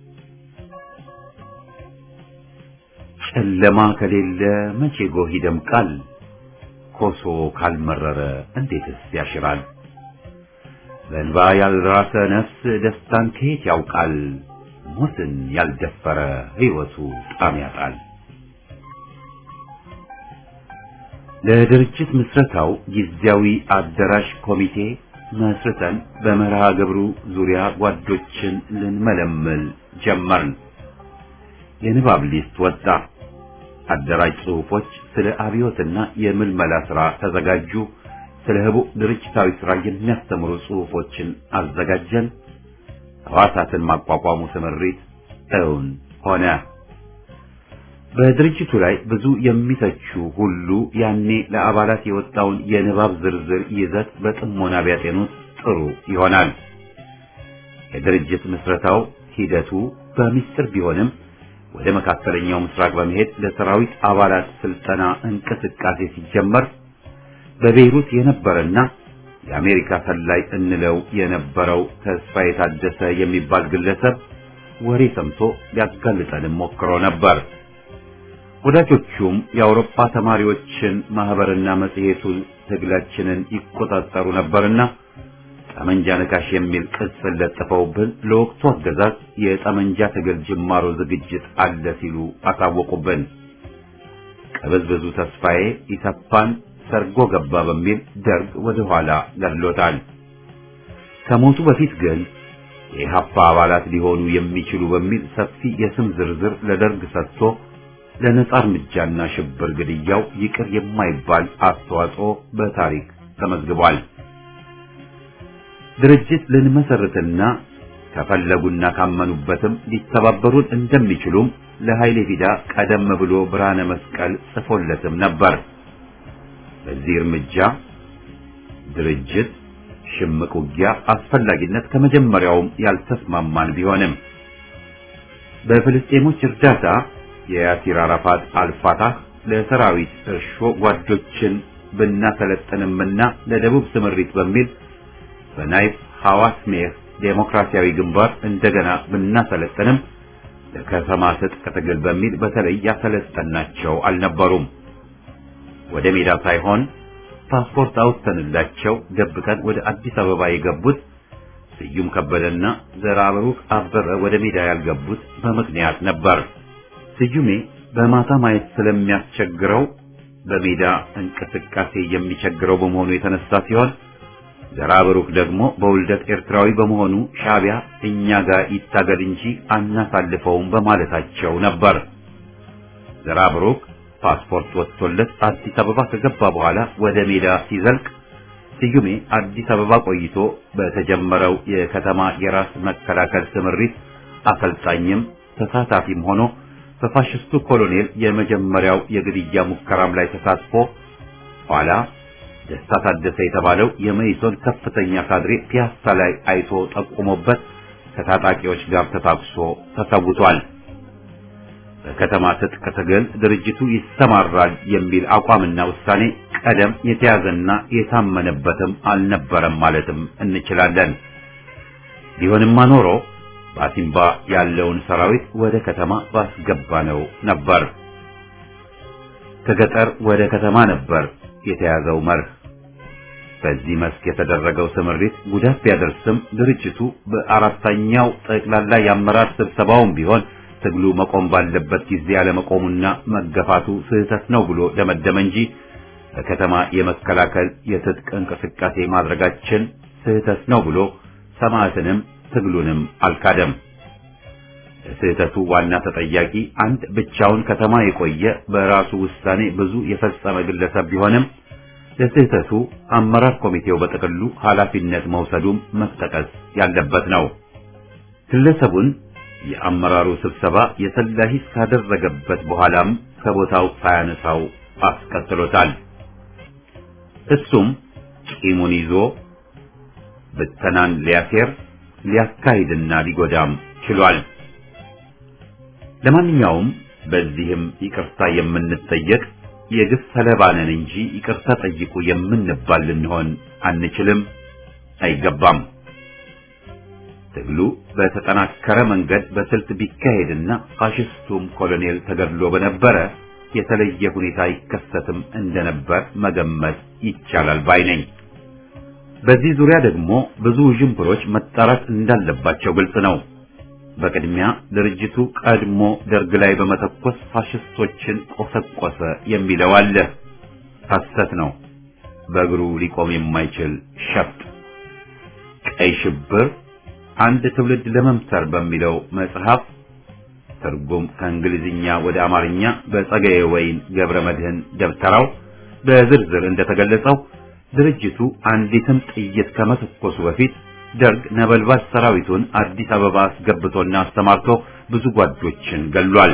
ጨለማ ከሌለ መቼ ጎህ ይደምቃል? ኮሶ ካልመረረ እንዴትስ ያሽራል? በእንባ ያልራሰ ነፍስ ደስታን ከየት ያውቃል? ሞትን ያልደፈረ ሕይወቱ ጣም ያጣል። ለድርጅት ምስረታው ጊዜያዊ አዳራሽ ኮሚቴ መስርተን በመርሃ ግብሩ ዙሪያ ጓዶችን ልንመለምል ጀመርን። የንባብ ሊስት ወጣ። አደራጅ ጽሑፎች ስለ አብዮትና የምልመላ ሥራ ተዘጋጁ። ስለ ህቡዕ ድርጅታዊ ሥራ የሚያስተምሩ ጽሑፎችን አዘጋጀን። ሕዋሳትን ማቋቋሙ ስምሪት እውን ሆነ። በድርጅቱ ላይ ብዙ የሚተቹ ሁሉ ያኔ ለአባላት የወጣውን የንባብ ዝርዝር ይዘት በጥሞና ቢያጤኑት ጥሩ ይሆናል። የድርጅት ምስረታው ሂደቱ በሚስጥር ቢሆንም ወደ መካከለኛው ምስራቅ በመሄድ ለሰራዊት አባላት ስልጠና እንቅስቃሴ ሲጀመር በቤይሩት የነበረና የአሜሪካ ሰላይ እንለው የነበረው ተስፋ የታደሰ የሚባል ግለሰብ ወሬ ሰምቶ ሊያጋልጠንም ሞክሮ ነበር። ወዳጆቹም የአውሮፓ ተማሪዎችን ማህበርና መጽሔቱን ትግላችንን ይቆጣጠሩ ነበርና ጠመንጃ ነካሽ የሚል ቅጽል ለጥፈውብን ለወቅቱ አገዛዝ የጠመንጃ ትግል ጅማሮ ዝግጅት አለ ሲሉ አሳወቁብን። ቀበዝበዙ ተስፋዬ ኢሰፓን ሰርጎ ገባ በሚል ደርግ ወደ ኋላ ገድሎታል። ከሞቱ በፊት ግን የኢህአፓ አባላት ሊሆኑ የሚችሉ በሚል ሰፊ የስም ዝርዝር ለደርግ ሰጥቶ ለነጻ እርምጃና ሽብር ግድያው ይቅር የማይባል አስተዋጽኦ በታሪክ ተመዝግቧል። ድርጅት ልንመሰርትና ከፈለጉና ካመኑበትም ሊተባበሩን እንደሚችሉም ለኃይሌ ፊዳ ቀደም ብሎ ብርሃነ መስቀል ጽፎለትም ነበር። በዚህ እርምጃ ድርጅት ሽምቅ ውጊያ አስፈላጊነት ከመጀመሪያውም ያልተስማማን ቢሆንም በፍልስጤሞች እርዳታ የያሲር አራፋት አልፋታህ ለሰራዊት እርሾ ጓዶችን ብናሰለጥንምና ለደቡብ ስምሪት በሚል በናይፍ ሐዋስ ሜህ ዴሞክራሲያዊ ግንባር እንደገና ብናሰለጥንም ለከተማ ትጥቅ ትግል በሚል በተለይ ያሰለጠናቸው አልነበሩም። ወደ ሜዳ ሳይሆን ፓስፖርት አውጥተንላቸው ደብቀን ወደ አዲስ አበባ የገቡት ስዩም ከበደና ዘራብሩክ አበበ ወደ ሜዳ ያልገቡት በምክንያት ነበር። ስዩሜ በማታ ማየት ስለሚያስቸግረው በሜዳ እንቅስቃሴ የሚቸግረው በመሆኑ የተነሳ ሲሆን ዘራብሩክ ደግሞ በውልደት ኤርትራዊ በመሆኑ ሻዕቢያ እኛ ጋር ይታገል እንጂ አናሳልፈውም በማለታቸው ነበር። ዘራብሩክ ፓስፖርት ወጥቶለት አዲስ አበባ ከገባ በኋላ ወደ ሜዳ ሲዘልቅ ስዩሜ አዲስ አበባ ቆይቶ በተጀመረው የከተማ የራስ መከላከል ስምሪት አሰልጣኝም ተሳታፊም ሆኖ በፋሽስቱ ኮሎኔል የመጀመሪያው የግድያ ሙከራም ላይ ተሳትፎ ኋላ ደስታ ታደሰ የተባለው የመኢሶን ከፍተኛ ካድሬ ፒያሳ ላይ አይቶ ጠቁሞበት ከታጣቂዎች ጋር ተታኩሶ ተሰውቷል። በከተማ ትጥቅ ትግል ድርጅቱ ይሰማራል የሚል አቋምና ውሳኔ ቀደም የተያዘና የታመነበትም አልነበረም ማለትም እንችላለን። ቢሆንማ ኖሮ በአሲምባ ያለውን ሰራዊት ወደ ከተማ ባስገባነው ነበር። ከገጠር ወደ ከተማ ነበር የተያዘው መርህ። በዚህ መስክ የተደረገው ስምሪት ጉዳት ቢያደርስም ድርጅቱ በአራተኛው ጠቅላላ የአመራር ስብሰባውም ቢሆን ትግሉ መቆም ባለበት ጊዜ ያለመቆሙና መገፋቱ ስህተት ነው ብሎ ደመደመ እንጂ በከተማ የመከላከል የትጥቅ እንቅስቃሴ ማድረጋችን ስህተት ነው ብሎ ሰማዕትንም ትግሉንም አልካደም። ለስህተቱ ዋና ተጠያቂ አንድ ብቻውን ከተማ የቆየ በራሱ ውሳኔ ብዙ የፈጸመ ግለሰብ ቢሆንም ለስህተቱ አመራር ኮሚቴው በጥቅሉ ኃላፊነት መውሰዱም መጠቀስ ያለበት ነው። ግለሰቡን የአመራሩ ስብሰባ የሰላ ሂስ ካደረገበት በኋላም ከቦታው ሳያነሳው አስቀጥሎታል። እሱም ቂሙን ይዞ ብተናን ሊያሴር ሊያካሂድና ሊጎዳም ችሏል። ለማንኛውም በዚህም ይቅርታ የምንጠየቅ የግፍ ሰለባ ነን እንጂ ይቅርታ ጠይቁ የምንባል ልንሆን አንችልም፣ አይገባም። ትግሉ በተጠናከረ መንገድ በስልት ቢካሄድና ፋሽስቱም ኮሎኔል ተገድሎ በነበረ የተለየ ሁኔታ ይከሰትም እንደነበር መገመት ይቻላል ባይ ነኝ። በዚህ ዙሪያ ደግሞ ብዙ ዥንብሮች መጣራት እንዳለባቸው ግልጽ ነው። በቅድሚያ ድርጅቱ ቀድሞ ደርግ ላይ በመተኮስ ፋሽስቶችን ቆሰቆሰ የሚለው አለ። ሐሰት ነው። በእግሩ ሊቆም የማይችል ሸፍጥ። ቀይ ሽብር አንድ ትውልድ ለመምሰር በሚለው መጽሐፍ ትርጉም ከእንግሊዝኛ ወደ አማርኛ በጸጋዬ ወይን ገብረ መድህን ደብተራው በዝርዝር እንደተገለጸው ድርጅቱ አንዲትም ጥይት ከመተኮሱ በፊት ደርግ ነበልባል ሰራዊቱን አዲስ አበባ አስገብቶና አስተማርቶ ብዙ ጓዶችን ገሏል።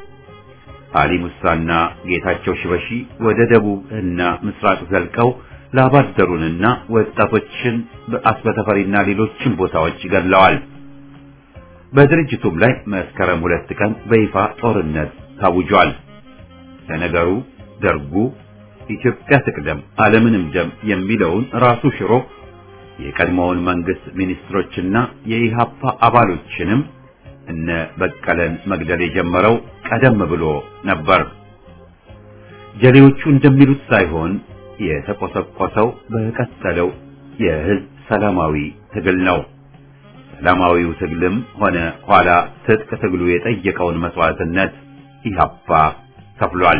አሊ ሙሳና ጌታቸው ሽበሺ ወደ ደቡብ እና ምስራቅ ዘልቀው ላባደሩንና ወጣቶችን በአስበተፈሪና ሌሎችን ቦታዎች ገድለዋል። በድርጅቱም ላይ መስከረም ሁለት ቀን በይፋ ጦርነት ታውጇል። ለነገሩ ደርጉ ኢትዮጵያ ትቅደም ዓለምንም ደም የሚለውን ራሱ ሽሮ የቀድሞውን መንግስት ሚኒስትሮችና የኢሃፓ አባሎችንም እነ በቀለን መግደል የጀመረው ቀደም ብሎ ነበር። ጀሌዎቹ እንደሚሉት ሳይሆን የተቆሰቆሰው በቀጠለው የህዝብ ሰላማዊ ትግል ነው። ሰላማዊው ትግልም ሆነ ኋላ ትጥቅ ትግሉ የጠየቀውን መስዋዕትነት ኢሃፓ ከፍሏል።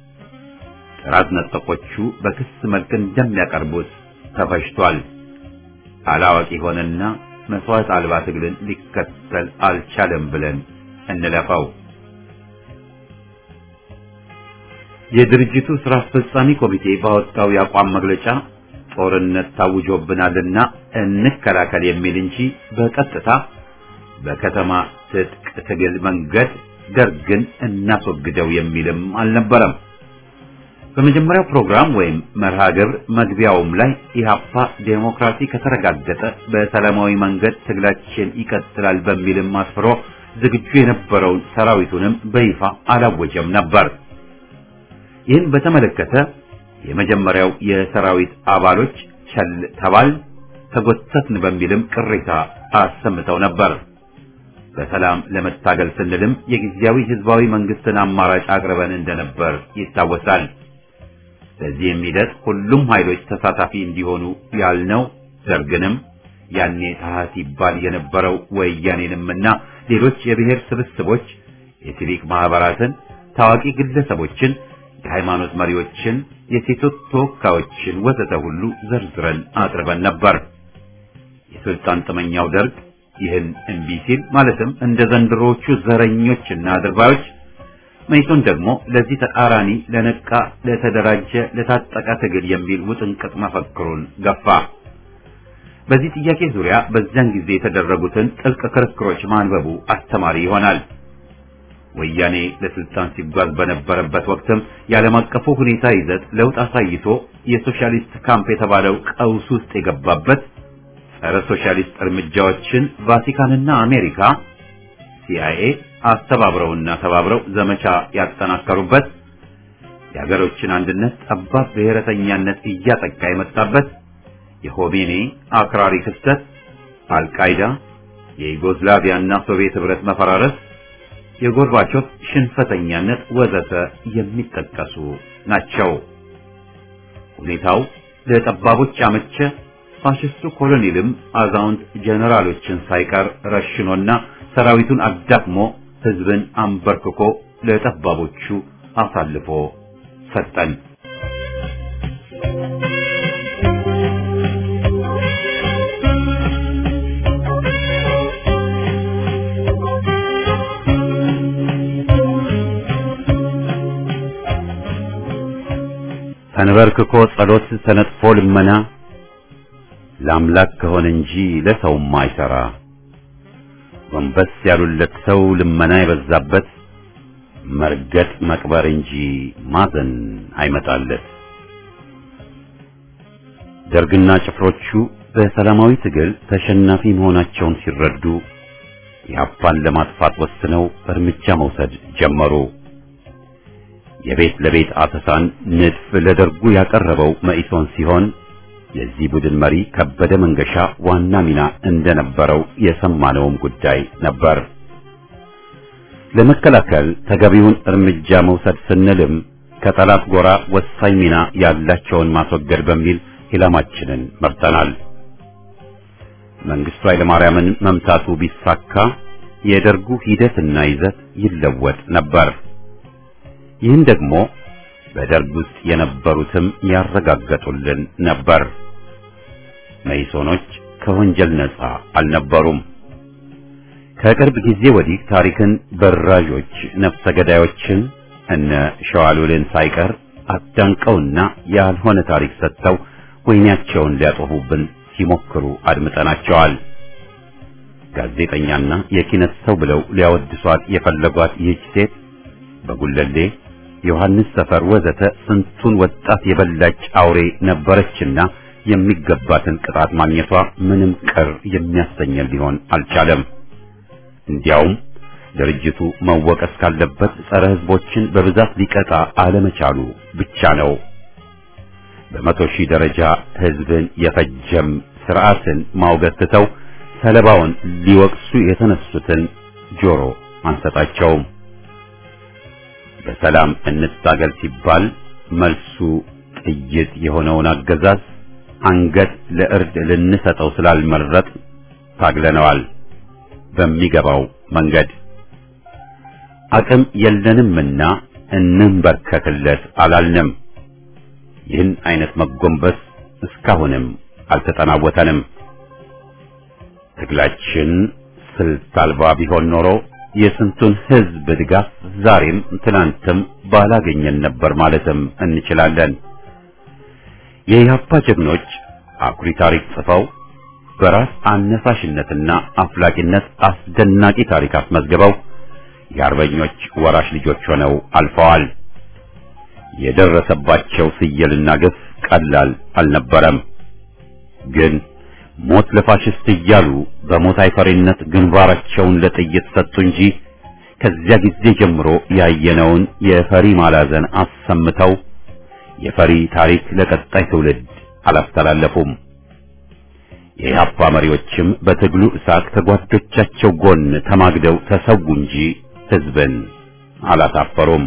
ጥራት ነጠቆቹ በክስ መልክ እንደሚያቀርቡት ተፈሽቷል። አላዋቂ ሆነና መስዋዕት አልባ ትግልን ሊከተል አልቻለም ብለን እንለፈው። የድርጅቱ ስራ አስፈጻሚ ኮሚቴ ባወጣው የአቋም መግለጫ ጦርነት ታውጆብናልና እንከላከል የሚል እንጂ በቀጥታ በከተማ ትጥቅ ትግል መንገድ ደርግን እናስወግደው የሚልም አልነበረም። በመጀመሪያው ፕሮግራም ወይም መርሃ ግብር መግቢያውም ላይ ኢህአፓ ዴሞክራሲ ከተረጋገጠ በሰላማዊ መንገድ ትግላችን ይቀጥላል በሚልም አስፍሮ ዝግጁ የነበረውን ሰራዊቱንም በይፋ አላወጀም ነበር። ይህን በተመለከተ የመጀመሪያው የሰራዊት አባሎች ቸል ተባል ተጎተትን በሚልም ቅሬታ አሰምተው ነበር። በሰላም ለመታገል ስንልም የጊዜያዊ ህዝባዊ መንግስትን አማራጭ አቅርበን እንደነበር ይታወሳል። በዚህም ሂደት ሁሉም ኃይሎች ተሳታፊ እንዲሆኑ ያልነው ደርግንም ያኔ ታህት ይባል የነበረው ወያኔንምና ሌሎች የብሔር ስብስቦች፣ የሲቪክ ማህበራትን፣ ታዋቂ ግለሰቦችን፣ የሃይማኖት መሪዎችን፣ የሴቶች ተወካዮችን ወዘተ ሁሉ ዘርዝረን አቅርበን ነበር። የስልጣን ጥመኛው ደርግ ይህን እምቢ ሲል ማለትም እንደ ዘንድሮቹ ዘረኞችና አድርባዮች መይሶን ደግሞ ለዚህ ተቃራኒ ለነቃ፣ ለተደራጀ፣ ለታጠቀ ትግል የሚል ውጥንቅጥ መፈክሩን ገፋ። በዚህ ጥያቄ ዙሪያ በዚያን ጊዜ የተደረጉትን ጥልቅ ክርክሮች ማንበቡ አስተማሪ ይሆናል። ወያኔ ለስልጣን ሲጓዝ በነበረበት ወቅትም የዓለም አቀፉ ሁኔታ ይዘት ለውጥ አሳይቶ የሶሻሊስት ካምፕ የተባለው ቀውስ ውስጥ የገባበት ጸረ ሶሻሊስት እርምጃዎችን ቫቲካንና አሜሪካ ሲአይኤ አስተባብረውና ተባብረው ዘመቻ ያጠናከሩበት የሀገሮችን አንድነት ጠባብ ብሔረተኛነት እያጠቃ የመጣበት የሆሜኔ አክራሪ ክስተት፣ አልቃይዳ፣ የዩጎዝላቪያና ሶቪየት ህብረት መፈራረስ፣ የጎርባቾቭ ሽንፈተኛነት ወዘተ የሚጠቀሱ ናቸው። ሁኔታው ለጠባቦች አመቸ። ፋሽስቱ ኮሎኔልም አዛውንት ጀነራሎችን ሳይቀር ረሽኖና ሰራዊቱን አዳክሞ ህዝብን አንበርክኮ ለጠባቦቹ አሳልፎ ሰጠን። ተንበርክኮ ጸሎት ተነጥፎ ልመና ለአምላክ ከሆነ እንጂ ለሰውም አይሰራ። ጎንበስ ያሉለት ሰው ልመና የበዛበት መርገጥ መቅበር እንጂ ማዘን አይመጣለት። ደርግና ጭፍሮቹ በሰላማዊ ትግል ተሸናፊ መሆናቸውን ሲረዱ ኢህአፓን ለማጥፋት ወስነው እርምጃ መውሰድ ጀመሩ። የቤት ለቤት አሰሳን ንድፍ ለደርጉ ያቀረበው መኢሶን ሲሆን የዚህ ቡድን መሪ ከበደ መንገሻ ዋና ሚና እንደነበረው የሰማነውም ጉዳይ ነበር። ለመከላከል ተገቢውን እርምጃ መውሰድ ስንልም ከጠላት ጎራ ወሳኝ ሚና ያላቸውን ማስወገድ በሚል ኢላማችንን መርጠናል። መንግስቱ ኃይለማርያምን መምታቱ ቢሳካ የደርጉ ሂደትና ይዘት ይለወጥ ነበር። ይህን ደግሞ በደርግ ውስጥ የነበሩትም ያረጋገጡልን ነበር። መይሶኖች ከወንጀል ነፃ አልነበሩም። ከቅርብ ጊዜ ወዲህ ታሪክን በራዦች ነፍሰ ገዳዮችን እነ ሸዋሉልን ሳይቀር አዳንቀውና ያልሆነ ታሪክ ሰጥተው ወይናቸውን ሊያጠፉብን ሲሞክሩ አድምጠናቸዋል። ጋዜጠኛና የኪነት ሰው ብለው ሊያወድሷት የፈለጓት ይህች ሴት በጉለሌ ዮሐንስ ሰፈር ወዘተ ስንቱን ወጣት የበላች አውሬ ነበረችና የሚገባትን ቅጣት ማግኘቷ ምንም ቅር የሚያሰኘን ሊሆን አልቻለም። እንዲያውም ድርጅቱ መወቀስ ካለበት ጸረ ሕዝቦችን በብዛት ሊቀጣ አለመቻሉ ብቻ ነው። በመቶ ሺህ ደረጃ ሕዝብን የፈጀም ስርዓትን ማውገዝ ትተው ሰለባውን ሊወቅሱ የተነሱትን ጆሮ አንሰጣቸውም። በሰላም እንታገል ሲባል መልሱ ጥይት የሆነውን አገዛዝ አንገት ለእርድ ልንሰጠው ስላልመረጥ ታግለነዋል። በሚገባው መንገድ አቅም የለንምና እንንበርከክለት አላልንም። ይህን አይነት መጎንበስ እስካሁንም አልተጠናወተንም። ትግላችን ስልት አልባ ቢሆን ኖሮ የስንቱን ሕዝብ ድጋፍ ዛሬም ትናንትም ባላገኘን ነበር ማለትም እንችላለን። የኢህአፓ ጀግኖች አኩሪ ታሪክ ጽፈው በራስ አነሳሽነትና አፍላቂነት አስደናቂ ታሪክ አስመዝግበው የአርበኞች ወራሽ ልጆች ሆነው አልፈዋል። የደረሰባቸው ስየልና ግፍ ቀላል አልነበረም። ግን ሞት ለፋሽስት እያሉ በሞት አይፈሪነት ግንባራቸውን ለጥይት ሰጡ እንጂ ከዚያ ጊዜ ጀምሮ ያየነውን የፈሪ ማላዘን አሰምተው የፈሪ ታሪክ ለቀጣይ ትውልድ አላስተላለፉም። የኢህአፓ መሪዎችም በትግሉ እሳት ከጓዶቻቸው ጎን ተማግደው ተሰዉ እንጂ ህዝብን አላሳፈሩም።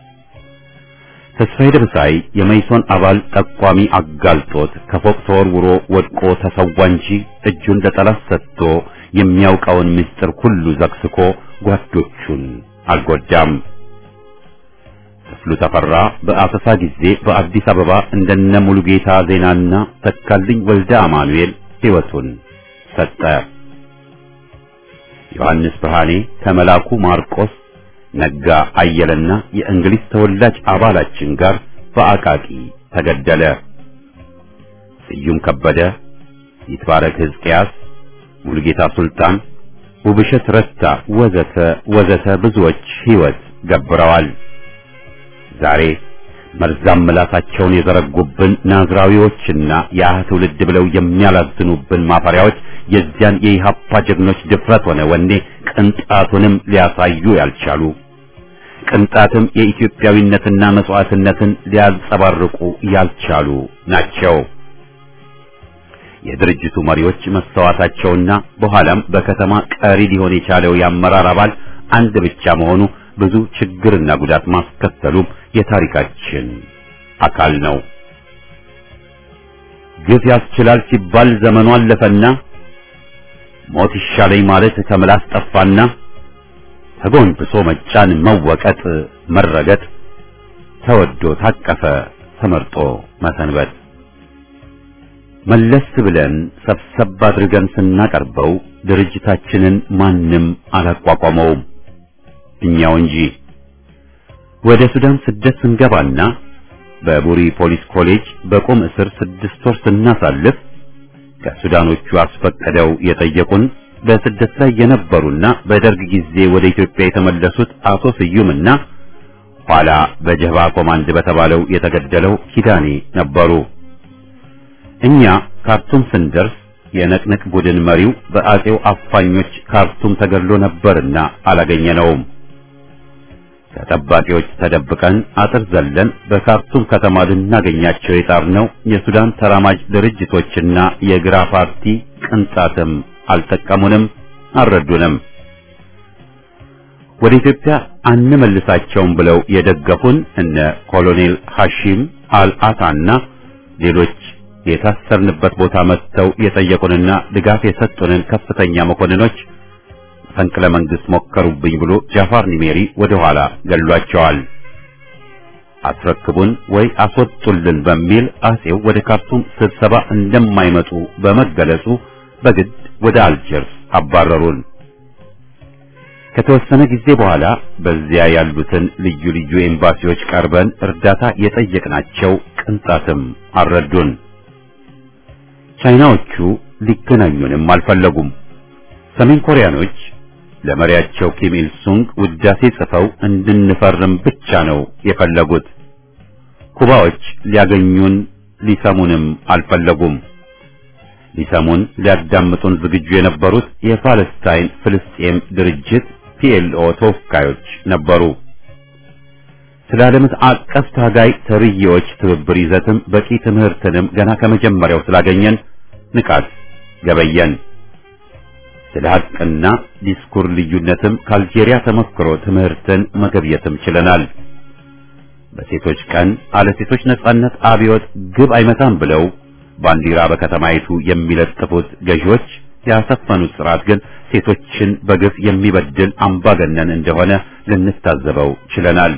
ተስፋዬ ደብሳይ የመይሶን አባል ጠቋሚ አጋልጦት ከፎቅ ተወርውሮ ወድቆ ተሰዋ እንጂ እጁን ለጠላት ሰጥቶ የሚያውቀውን ምስጢር ሁሉ ዘግስኮ ጓዶቹን አልጎዳም። ክፍሉ ተፈራ በአሰሳ ጊዜ በአዲስ አበባ እንደነ ሙሉጌታ ዜናና ተካልኝ ወልደ አማኑኤል ሕይወቱን ሰጠ። ዮሐንስ ብርሃኔ ከመላኩ ማርቆስ ነጋ አየለና የእንግሊዝ ተወላጅ አባላችን ጋር በአቃቂ ተገደለ። ስዩም ከበደ፣ ይትባረክ ሕዝቅያስ፣ ሙሉጌታ ሱልጣን፣ ውብሸት ረታ ወዘተ ወዘተ ብዙዎች ሕይወት ገብረዋል። ዛሬ መርዛም ምላሳቸውን የዘረጉብን ናዝራዊዎችና ያ ትውልድ ብለው የሚያላዝኑብን ማፈሪያዎች የዚያን የኢህአፓ ጀግኖች ድፍረት ሆነ ወኔ ቅንጣቱንም ሊያሳዩ ያልቻሉ ቅንጣትም የኢትዮጵያዊነትና መስዋዕትነትን ሊያንጸባርቁ ያልቻሉ ናቸው። የድርጅቱ መሪዎች መስተዋታቸውና በኋላም በከተማ ቀሪ ሊሆን የቻለው የአመራር አባል አንድ ብቻ መሆኑ ብዙ ችግርና ጉዳት ማስከተሉም የታሪካችን አካል ነው። ግፍ ያስችላል ሲባል ዘመኑ አለፈና ሞት ይሻለኝ ማለት ከምላስ ጠፋና ተጎንብሶ መጫን፣ መወቀጥ፣ መረገጥ፣ ተወዶ ታቀፈ ተመርጦ መሰንበት። መለስ ብለን ሰብሰብ አድርገን ስናቀርበው ድርጅታችንን ማንም አላቋቋመውም እኛው እንጂ። ወደ ሱዳን ስደት ስንገባና በቡሪ ፖሊስ ኮሌጅ በቁም እስር ስድስት ወር ስናሳልፍ ከሱዳኖቹ አስፈቅደው የጠየቁን በስደት ላይ የነበሩና በደርግ ጊዜ ወደ ኢትዮጵያ የተመለሱት አቶ ስዩምና ኋላ በጀባ ኮማንድ በተባለው የተገደለው ኪዳኔ ነበሩ። እኛ ካርቱም ስንደርስ የነቅነቅ ቡድን መሪው በአጼው አፋኞች ካርቱም ተገድሎ ነበርና አላገኘነውም። ከጠባቂዎች ተደብቀን አጥር ዘለን በካርቱም ከተማ ልናገኛቸው የጣርነው የሱዳን ተራማጅ ድርጅቶችና የግራ ፓርቲ ቅንጣትም አልጠቀሙንም፣ አልረዱንም። ወደ ኢትዮጵያ አንመልሳቸውም ብለው የደገፉን እነ ኮሎኔል ሐሺም አልአታና ሌሎች የታሰርንበት ቦታ መጥተው የጠየቁንና ድጋፍ የሰጡንን ከፍተኛ መኮንኖች መፈንቅለ መንግስት ሞከሩብኝ ብሎ ጃፋር ኒሜሪ ወደ ኋላ ገሏቸዋል። አስረክቡን ወይ አስወጡልን በሚል አጼው ወደ ካርቱም ስብሰባ እንደማይመጡ በመገለጹ በግድ ወደ አልጀርስ አባረሩን። ከተወሰነ ጊዜ በኋላ በዚያ ያሉትን ልዩ ልዩ ኤምባሲዎች ቀርበን እርዳታ የጠየቅናቸው ቅንጣትም አልረዱን። ቻይናዎቹ ሊገናኙንም አልፈለጉም። ሰሜን ኮሪያኖች ለመሪያቸው ኪም ኢል ሱንግ ውዳሴ ጽፈው እንድንፈርም ብቻ ነው የፈለጉት። ኩባዎች ሊያገኙን ሊሰሙንም አልፈለጉም። ሊሰሙን ሊያዳምጡን ዝግጁ የነበሩት የፓለስታይን ፍልስጤም ድርጅት ፒኤልኦ ተወካዮች ነበሩ። ስለ ዓለም አቀፍ ታጋይ ተርዬዎች ትብብር ይዘትም በቂ ትምህርትንም ገና ከመጀመሪያው ስላገኘን ንቃት ገበየን። ስለ ሐቅና ዲስኩር ልዩነትም ከአልጄሪያ ተሞክሮ ትምህርትን መገብየትም ችለናል። በሴቶች ቀን አለ ሴቶች ነጻነት አብዮት ግብ አይመታም ብለው ባንዲራ በከተማይቱ የሚለጥፉት ገዢዎች ያሰፈኑት ስርዓት ግን ሴቶችን በግፍ የሚበድል አምባገነን እንደሆነ ልንታዘበው ችለናል።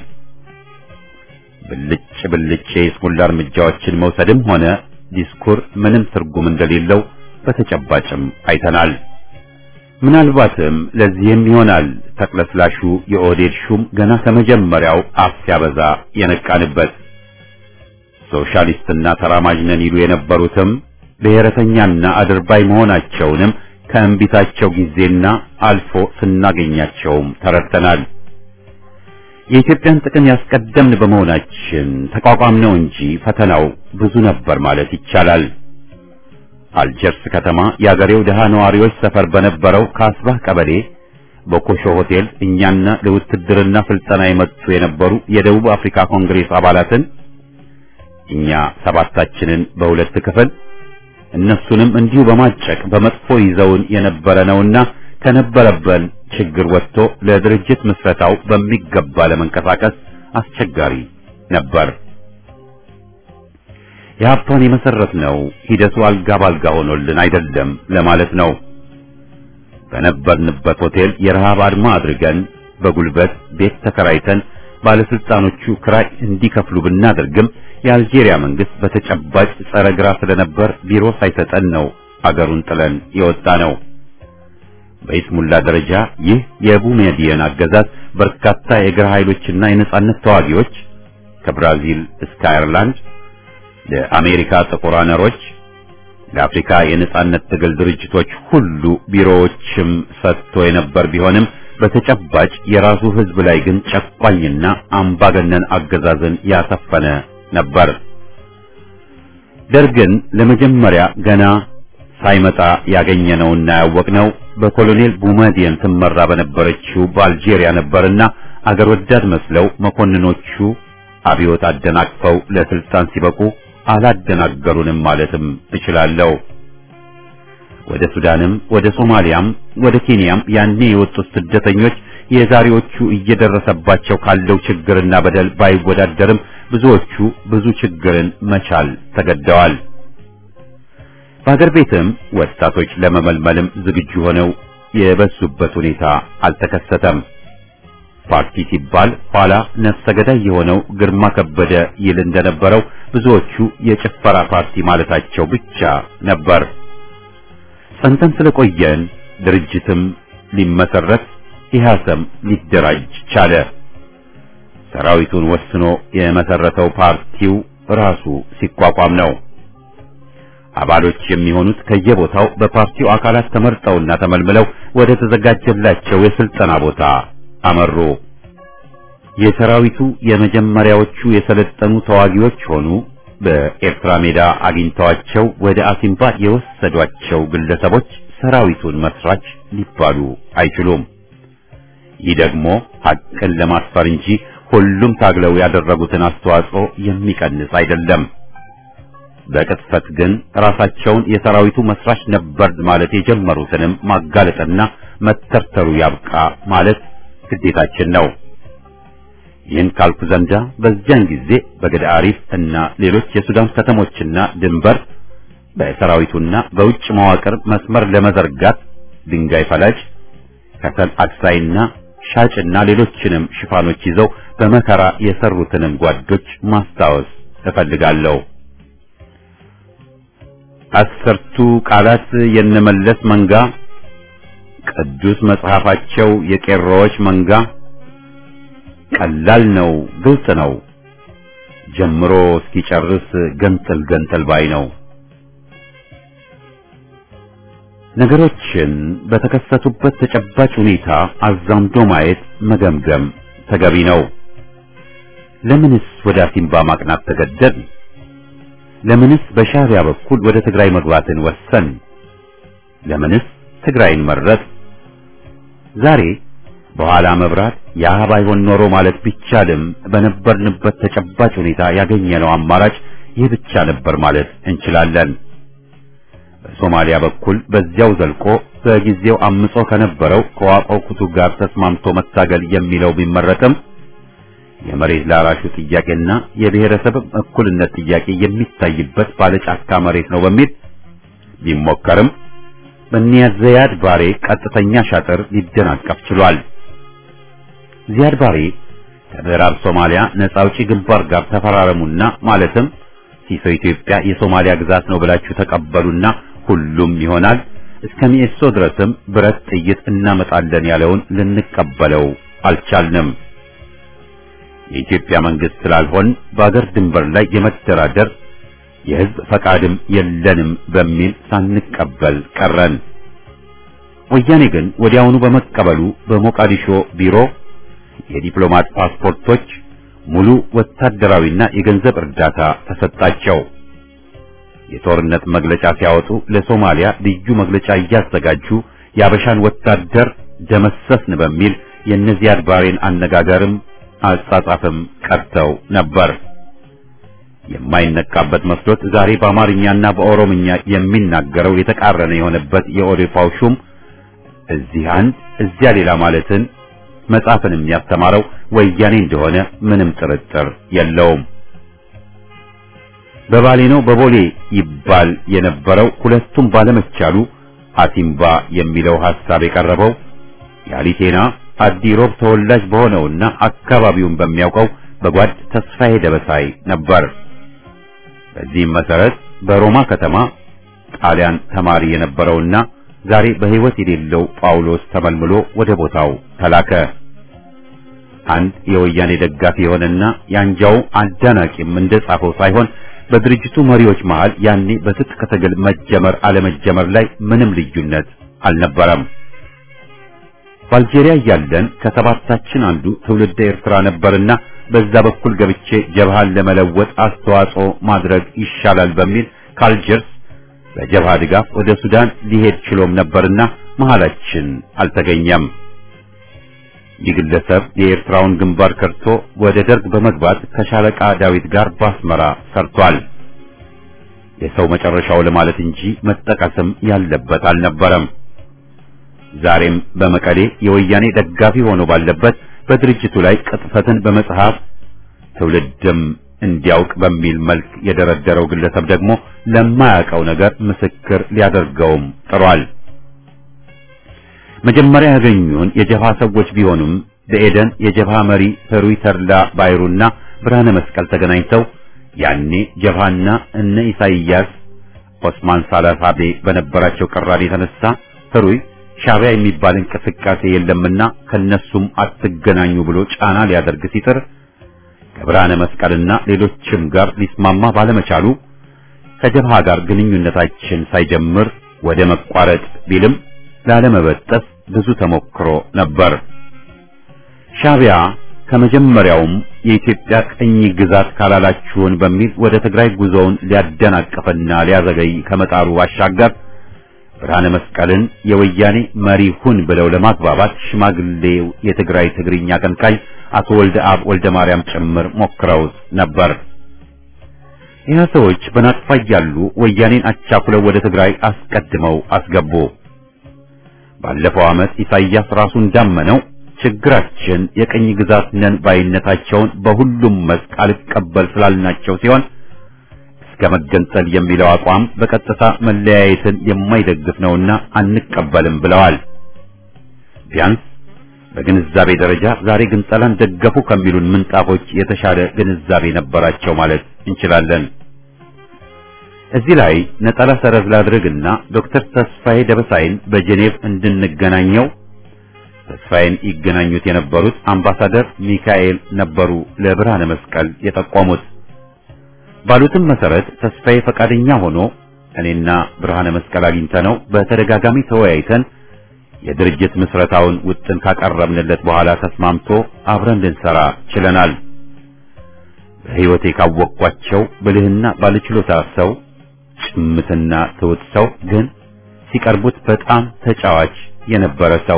ብልጭ ብልጭ የስሙላ እርምጃዎችን መውሰድም ሆነ ዲስኩር ምንም ትርጉም እንደሌለው በተጨባጭም አይተናል። ምናልባትም ለዚህም ይሆናል ተቅለስላሹ የኦህዴድ ሹም ገና ከመጀመሪያው አፍ ሲያበዛ የነቃንበት። እሱ ሶሻሊስትና ተራማጅ ነን ይሉ የነበሩትም ብሔረተኛና አድርባይ መሆናቸውንም ከእንቢታቸው ጊዜና አልፎ ስናገኛቸውም ተረድተናል። የኢትዮጵያን ጥቅም ያስቀደምን በመሆናችን ተቋቋም ነው እንጂ ፈተናው ብዙ ነበር ማለት ይቻላል። አልጀርስ ከተማ የአገሬው ደሃ ነዋሪዎች ሰፈር በነበረው ካስባህ ቀበሌ በኮሾ ሆቴል እኛና ለውትድርና ስልጠና የመጡ የነበሩ የደቡብ አፍሪካ ኮንግሬስ አባላትን እኛ ሰባታችንን በሁለት ክፍል እነሱንም እንዲሁ በማጨቅ በመጥፎ ይዘውን የነበረ ነውና ከነበረበን ችግር ወጥቶ ለድርጅት ምስረታው በሚገባ ለመንቀሳቀስ አስቸጋሪ ነበር። የሀብቷን የመሰረት ነው ሂደቱ አልጋ ባልጋ ሆኖልን አይደለም ለማለት ነው። በነበርንበት ሆቴል የረሃብ አድማ አድርገን በጉልበት ቤት ተከራይተን ባለስልጣኖቹ ክራይ እንዲከፍሉ ብናደርግም የአልጄሪያ መንግስት በተጨባጭ ጸረ ግራ ስለነበር ቢሮ ሳይሰጠን ነው አገሩን ጥለን የወጣ ነው። በኢስሙላ ደረጃ ይህ የቡሜዲየን አገዛዝ በርካታ የግራ ኃይሎችና የነጻነት ተዋጊዎች ከብራዚል እስከ አየርላንድ ለአሜሪካ ጥቁር አነሮች ለአፍሪካ የነጻነት ትግል ድርጅቶች ሁሉ ቢሮዎችም ሰጥቶ የነበር ቢሆንም በተጨባጭ የራሱ ሕዝብ ላይ ግን ጨቋኝና አምባገነን አገዛዝን ያሰፈነ ነበር። ደርግን ለመጀመሪያ ገና ሳይመጣ ያገኘነውና ያወቅነው በኮሎኔል ቡመዲየን ትመራ በነበረችው በአልጄሪያ ነበርና አገር ወዳድ መስለው መኮንኖቹ አብዮት አደናቅፈው ለስልጣን ሲበቁ አላደናገሩንም ማለትም እችላለሁ። ወደ ሱዳንም ወደ ሶማሊያም ወደ ኬንያም ያኔ የወጡት ስደተኞች የዛሬዎቹ እየደረሰባቸው ካለው ችግርና በደል ባይወዳደርም ብዙዎቹ ብዙ ችግርን መቻል ተገደዋል። በሀገር ቤትም ወጣቶች ለመመልመልም ዝግጁ ሆነው የበዙበት ሁኔታ አልተከሰተም። ፓርቲ ሲባል ኋላ ነፍሰ ገዳይ የሆነው ግርማ ከበደ ይል እንደነበረው ብዙዎቹ የጭፈራ ፓርቲ ማለታቸው ብቻ ነበር። ጸንተን ስለቆየን ድርጅትም ሊመሰረት ኢህአሰም ሊደራጅ ቻለ። ሰራዊቱን ወስኖ የመሰረተው ፓርቲው ራሱ ሲቋቋም ነው። አባሎች የሚሆኑት ከየቦታው በፓርቲው አካላት ተመርጠውና ተመልምለው ወደ ተዘጋጀላቸው የስልጠና ቦታ አመሩ። የሰራዊቱ የመጀመሪያዎቹ የሰለጠኑ ተዋጊዎች ሆኑ በኤርትራ ሜዳ አግኝተዋቸው ወደ አሲምባ የወሰዷቸው ግለሰቦች ሰራዊቱን መስራች ሊባሉ አይችሉም። ይህ ደግሞ ሐቅን ለማስፈር እንጂ ሁሉም ታግለው ያደረጉትን አስተዋጽኦ የሚቀንስ አይደለም። በቅጥፈት ግን ራሳቸውን የሰራዊቱ መስራች ነበር ማለት የጀመሩትንም ማጋለጥና መተርተሩ ያብቃ ማለት ግዴታችን ነው። ይህን ካልኩ ዘንዳ በዚያን ጊዜ በገዳ አሪፍ እና ሌሎች የሱዳን ከተሞችና ድንበር በሰራዊቱና በውጭ መዋቅር መስመር ለመዘርጋት ድንጋይ ፈላጭ፣ ከሰል አክሳይና ሻጭና ሌሎችንም ሽፋኖች ይዘው በመከራ የሰሩትንም ጓዶች ማስታወስ እፈልጋለሁ። አስርቱ ቃላት የነመለስ መንጋ ቅዱስ መጽሐፋቸው የቄሮዎች መንጋ ቀላል ነው፣ ግልጽ ነው። ጀምሮ እስኪጨርስ ገንጠል ገንጠል ባይ ነው። ነገሮችን በተከሰቱበት ተጨባጭ ሁኔታ አዛምዶ ማየት መገምገም ተገቢ ነው። ለምንስ ወደ አሲምባ ማቅናት ተገደድ? ለምንስ በሻዕቢያ በኩል ወደ ትግራይ መግባትን ወሰን? ለምንስ ትግራይን መረጥ? ዛሬ በኋላ መብራት ያ ባይሆን ኖሮ ማለት ቢቻልም በነበርንበት ተጨባጭ ሁኔታ ያገኘነው አማራጭ ይህ ብቻ ነበር ማለት እንችላለን። በሶማሊያ በኩል በዚያው ዘልቆ በጊዜው አምጾ ከነበረው ከዋቆ ኩቱ ጋር ተስማምቶ መታገል የሚለው ቢመረጥም የመሬት ላራሹ ጥያቄና የብሔረሰብ እኩልነት ጥያቄ የሚታይበት ባለጫካ መሬት ነው በሚል ቢሞከርም በኒያዝ ዘያድ ባሬ ቀጥተኛ ሻጥር ሊደናቀፍ ችሏል። ዚያድ ባሬ ከምዕራብ ሶማሊያ ነጻ አውጪ ግንባር ጋር ተፈራረሙና ማለትም ሲሶ ኢትዮጵያ የሶማሊያ ግዛት ነው ብላችሁ ተቀበሉና ሁሉም ይሆናል እስከ ሚኤሶ ድረስም ብረት ጥይት እናመጣለን ያለውን ልንቀበለው አልቻልንም። የኢትዮጵያ መንግስት ስላልሆን በአገር ድንበር ላይ የመደራደር የህዝብ ፈቃድም የለንም በሚል ሳንቀበል ቀረን። ወያኔ ግን ወዲያውኑ በመቀበሉ በሞቃዲሾ ቢሮ የዲፕሎማት ፓስፖርቶች፣ ሙሉ ወታደራዊና የገንዘብ እርዳታ ተሰጣቸው። የጦርነት መግለጫ ሲያወጡ ለሶማሊያ ልዩ መግለጫ እያዘጋጁ የአበሻን ወታደር ደመሰስን በሚል የእነዚያድ ባሬን አነጋገርም አጻጻፍም ቀርተው ነበር። የማይነቃበት መስሎት ዛሬ በአማርኛና በኦሮምኛ የሚናገረው የተቃረነ የሆነበት የኦዴፓው ሹም እዚህ አንድ እዚያ ሌላ ማለትን መጻፍን የሚያስተማረው ወያኔ እንደሆነ ምንም ጥርጥር የለውም። በባሌ ነው በቦሌ ይባል የነበረው ሁለቱም ባለመቻሉ አሲምባ የሚለው ሐሳብ የቀረበው የአሊቴና አዲሮብ ተወላጅ በሆነውና አካባቢውን በሚያውቀው በጓድ ተስፋዬ ደበሳይ ነበር። በዚህም መሰረት በሮማ ከተማ ጣሊያን ተማሪ የነበረውና ዛሬ በሕይወት የሌለው ጳውሎስ ተመልምሎ ወደ ቦታው ተላከ። አንድ የወያኔ ደጋፊ የሆነና ያንጃው አዳናቂም እንደጻፈው ሳይሆን በድርጅቱ መሪዎች መሃል ያኔ በትጥቅ ትግል መጀመር አለመጀመር ላይ ምንም ልዩነት አልነበረም። በአልጄሪያ እያለን ከሰባታችን አንዱ ትውልደ ኤርትራ ነበርና በዛ በኩል ገብቼ ጀብሃን ለመለወጥ አስተዋጽኦ ማድረግ ይሻላል በሚል ካልጀርስ በጀብሃ ድጋፍ ወደ ሱዳን ሊሄድ ችሎም ነበርና መሃላችን አልተገኘም። ይህ ግለሰብ የኤርትራውን ግንባር ከርቶ ወደ ደርግ በመግባት ከሻለቃ ዳዊት ጋር ባስመራ ሰርቷል። የሰው መጨረሻው ለማለት እንጂ መጠቀስም ያለበት አልነበረም። ዛሬም በመቀሌ የወያኔ ደጋፊ ሆኖ ባለበት በድርጅቱ ላይ ቅጥፈትን በመጽሐፍ ትውልድም እንዲያውቅ በሚል መልክ የደረደረው ግለሰብ ደግሞ ለማያውቀው ነገር ምስክር ሊያደርገውም ጥሯል። መጀመሪያ ያገኙን የጀብሃ ሰዎች ቢሆኑም በኤደን የጀብሃ መሪ ህሩይ ተድላ ባይሩና ብርሃነ መስቀል ተገናኝተው ያኔ ጀብሃና እነ ኢሳይያስ ኦስማን ሳላሳቤ በነበራቸው ቅራኔ የተነሳ ህሩይ ሻዕቢያ የሚባል እንቅስቃሴ የለምና ከነሱም አትገናኙ ብሎ ጫና ሊያደርግ ሲጥር ከብርሃነ መስቀልና ሌሎችም ጋር ሊስማማ ባለመቻሉ ከጀብሃ ጋር ግንኙነታችን ሳይጀምር ወደ መቋረጥ ቢልም ላለመበጠስ ብዙ ተሞክሮ ነበር። ሻዕቢያ ከመጀመሪያውም የኢትዮጵያ ቅኝ ግዛት ካላላችሁን በሚል ወደ ትግራይ ጉዞውን ሊያደናቅፍና ሊያዘገይ ከመጣሩ ባሻገር ብርሃነ መስቀልን የወያኔ መሪ ሁን ብለው ለማግባባት ሽማግሌው የትግራይ ትግርኛ አቀንቃኝ አቶ ወልደ አብ ወልደ ማርያም ጭምር ሞክረውት ነበር። ይህ ሰዎች በናጥፋ እያሉ ወያኔን አቻኩለው ወደ ትግራይ አስቀድመው አስገቡ። ባለፈው ዓመት ኢሳይያስ ራሱ እንዳመነው ችግራችን የቅኝ ግዛት ነን ባይነታቸውን በሁሉም መስክ አልቀበል ስላልናቸው ሲሆን እስከ መገንጠል የሚለው አቋም በቀጥታ መለያየትን የማይደግፍ ነውና አንቀበልም ብለዋል። ቢያንስ በግንዛቤ ደረጃ ዛሬ ግንጠላን ደገፉ ከሚሉን ምንጣፎች የተሻለ ግንዛቤ ነበራቸው ማለት እንችላለን። እዚህ ላይ ነጠላ ሰረዝ ላድርግና ዶክተር ተስፋዬ ደበሳይን በጄኔቭ እንድንገናኘው ተስፋዬን ይገናኙት የነበሩት አምባሳደር ሚካኤል ነበሩ ለብርሃነ መስቀል የጠቆሙት። ባሉትም መሰረት ተስፋዬ ፈቃደኛ ሆኖ እኔና ብርሃነ መስቀል አግኝተነው በተደጋጋሚ ተወያይተን የድርጅት ምስረታውን ውጥን ካቀረብንለት በኋላ ተስማምቶ አብረን ልንሰራ ችለናል። በሕይወቴ ካወቅኳቸው ብልህና ባለችሎታ ሰው፣ ጭምትና ትውት ሰው ግን ሲቀርቡት በጣም ተጫዋች የነበረ ሰው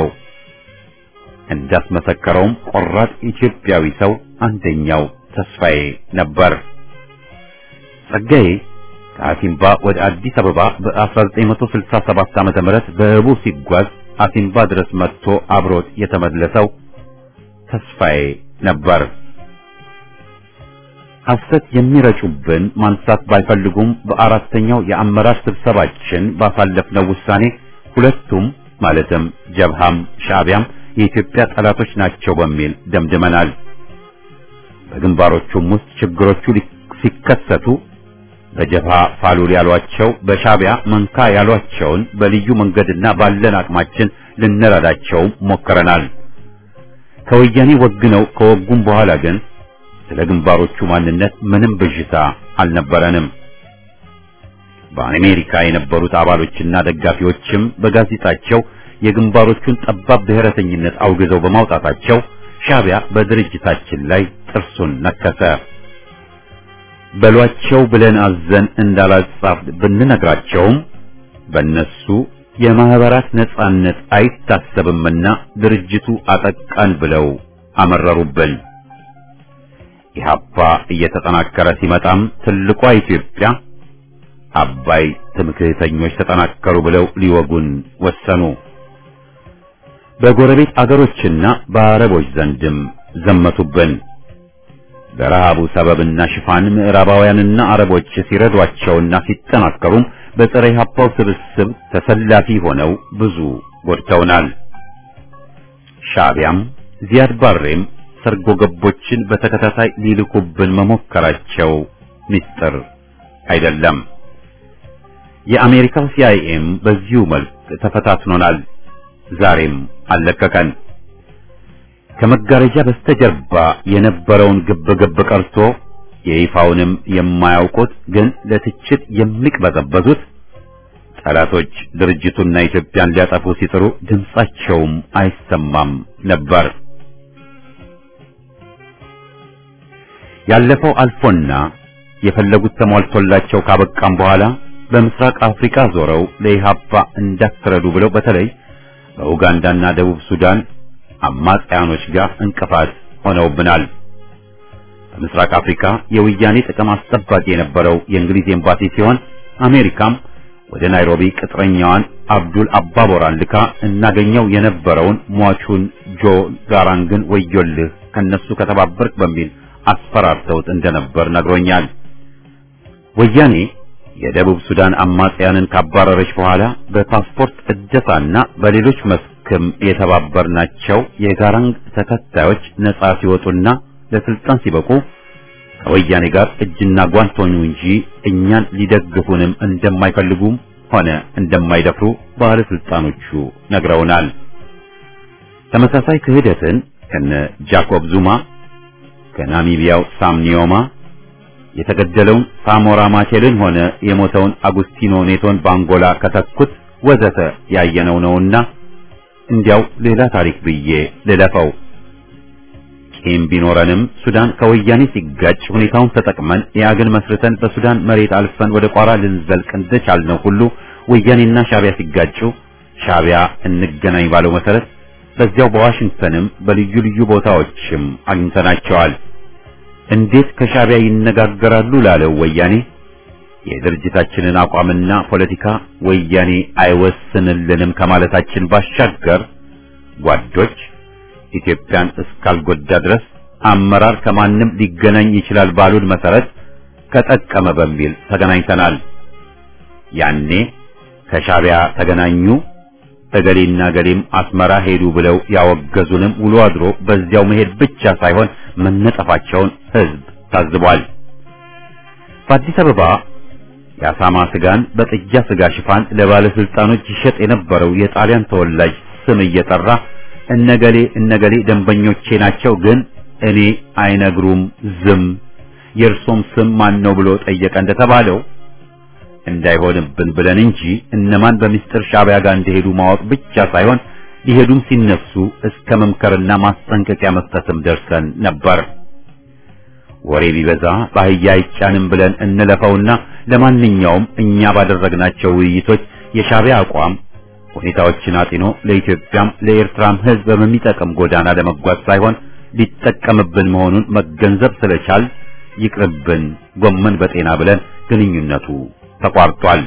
እንዳስመሰከረውም ቆራጥ ኢትዮጵያዊ ሰው አንደኛው ተስፋዬ ነበር። ጸጋዬ ከአሲምባ ወደ አዲስ አበባ በ1967 ዓመተ ምህረት በህቡ ሲጓዝ አሲምባ ድረስ መጥቶ አብሮት የተመለሰው ተስፋዬ ነበር። ሐሰት የሚረጩብን ማንሳት ባይፈልጉም በአራተኛው የአመራር ስብሰባችን ባሳለፍነው ውሳኔ ሁለቱም ማለትም ጀብሃም ሻዕቢያም የኢትዮጵያ ጠላቶች ናቸው በሚል ደምድመናል። በግንባሮቹም ውስጥ ችግሮቹ ሲከሰቱ በጀብሃ ፋሉል ያሏቸው በሻዕቢያ መንካ ያሏቸውን በልዩ መንገድና ባለን አቅማችን ልንረዳቸው ሞክረናል። ከወያኔ ወግነው ከወጉም በኋላ ግን ስለ ግንባሮቹ ማንነት ምንም ብዥታ አልነበረንም። በአሜሪካ የነበሩት አባሎችና ደጋፊዎችም በጋዜጣቸው የግንባሮቹን ጠባብ ብሔረተኝነት አውግዘው በማውጣታቸው ሻዕቢያ በድርጅታችን ላይ ጥርሱን ነከሰ። በሏቸው ብለን አዘን እንዳላጻፍ ብንነግራቸውም በእነሱ የማህበራት ነጻነት አይታሰብምና ድርጅቱ አጠቃን ብለው አመረሩብን። ኢህአፓ እየተጠናከረ ሲመጣም ትልቋ ኢትዮጵያ አባይ ትምክህተኞች ተጠናከሩ ብለው ሊወጉን ወሰኑ። በጎረቤት አገሮችና በአረቦች ዘንድም ዘመቱብን። በረሃቡ ሰበብና ሽፋን ምዕራባውያንና አረቦች ሲረዷቸውና ሲጠናከሩም በፀረ ኢህአፓው ስብስብ ተሰላፊ ሆነው ብዙ ጎድተውናል። ሻዕቢያም ዚያድ ባሬም ሰርጎ ገቦችን በተከታታይ ሊልኩብን መሞከራቸው ምስጢር አይደለም። የአሜሪካው ሲአይኤም በዚሁ መልክ ተፈታትኖናል። ዛሬም አለቀቀን። ከመጋረጃ በስተጀርባ የነበረውን ግብግብ ቀርቶ የይፋውንም የማያውቁት ግን ለትችት የሚቅበዘበዙት ጠላቶች ድርጅቱና ኢትዮጵያን ሊያጠፉ ሲጥሩ ድምጻቸውም አይሰማም ነበር። ያለፈው አልፎና የፈለጉት ተሟልቶላቸው ካበቃም በኋላ በምስራቅ አፍሪካ ዞረው ለኢህአፓ እንዳትረዱ ብለው በተለይ በኡጋንዳና ደቡብ ሱዳን አማጽያኖች ጋር እንቅፋት ሆነውብናል። በምስራቅ አፍሪካ የወያኔ ጥቅም አስጠባቂ የነበረው የእንግሊዝ ኤምባሲ ሲሆን አሜሪካም ወደ ናይሮቢ ቅጥረኛዋን አብዱል አባቦራን ልካ እናገኘው የነበረውን ሟቹን ጆ ጋራንግን ወዮልህ ከነሱ ከተባበርክ በሚል አስፈራርተውት እንደነበር ነግሮኛል። ወያኔ የደቡብ ሱዳን አማጽያንን ካባረረች በኋላ በፓስፖርት እደሳና በሌሎች መስክም የተባበርናቸው የጋራንግ ተከታዮች ነጻ ሲወጡና ለስልጣን ሲበቁ ከወያኔ ጋር እጅና ጓንት ሆኑ እንጂ እኛን ሊደግፉንም እንደማይፈልጉም ሆነ እንደማይደፍሩ ባለስልጣኖቹ ነግረውናል። ተመሳሳይ ክህደትን ከነ ጃኮብ ዙማ ከናሚቢያው ሳም ኒዮማ የተገደለውን ሳሞራ ማቼልን ሆነ የሞተውን አጉስቲኖ ኔቶን ባንጎላ ከተኩት ወዘተ ያየነው ነውና እንዲያው ሌላ ታሪክ ብዬ ልለፈው። ቂም ቢኖረንም ሱዳን ከወያኔ ሲጋጭ ሁኔታውን ተጠቅመን የአገን መስርተን በሱዳን መሬት አልፈን ወደ ቋራ ልንዘልቅ እንደቻልነው ሁሉ ወያኔና ሻቢያ ሲጋጩ ሻቢያ እንገናኝ ባለው መሰረት በዚያው በዋሽንግተንም በልዩ ልዩ ቦታዎችም አግኝተናቸዋል። እንዴት ከሻቢያ ይነጋገራሉ ላለው ወያኔ የድርጅታችንን አቋምና ፖለቲካ ወያኔ አይወስንልንም ከማለታችን ባሻገር ጓዶች ኢትዮጵያን እስካልጎዳ ድረስ አመራር ከማንም ሊገናኝ ይችላል ባሉን መሰረት ከጠቀመ በሚል ተገናኝተናል። ያኔ ከሻቢያ ተገናኙ እገሌና ገሌም አስመራ ሄዱ ብለው ያወገዙንም ውሎ አድሮ በዚያው መሄድ ብቻ ሳይሆን መነጠፋቸውን ሕዝብ ታዝቧል። በአዲስ አበባ የአሳማ ስጋን በጥጃ ስጋ ሽፋን ለባለስልጣኖች ይሸጥ የነበረው የጣሊያን ተወላጅ ስም እየጠራ እነገሌ እነገሌ ደንበኞቼ ናቸው፣ ግን እኔ አይነግሩም ዝም፣ የእርሶም ስም ማን ነው ብሎ ጠየቀ እንደተባለው እንዳይሆንብን ብለን እንጂ እነማን በሚስጥር ሻቢያ ጋር እንደሄዱ ማወቅ ብቻ ሳይሆን ሊሄዱም ሲነሱ እስከ መምከርና ማስጠንቀቂያ መስጠትም ደርሰን ነበር። ወሬ ቢበዛ በአህያ አይጫንም ብለን እንለፈውና ለማንኛውም እኛ ባደረግናቸው ውይይቶች የሻቢያ አቋም ሁኔታዎችን አጢኖ ለኢትዮጵያም ለኤርትራም ሕዝብ በሚጠቅም ጎዳና ለመጓዝ ሳይሆን ሊጠቀምብን መሆኑን መገንዘብ ስለቻል ይቅርብን ጎመን በጤና ብለን ግንኙነቱ ተቋርጧል።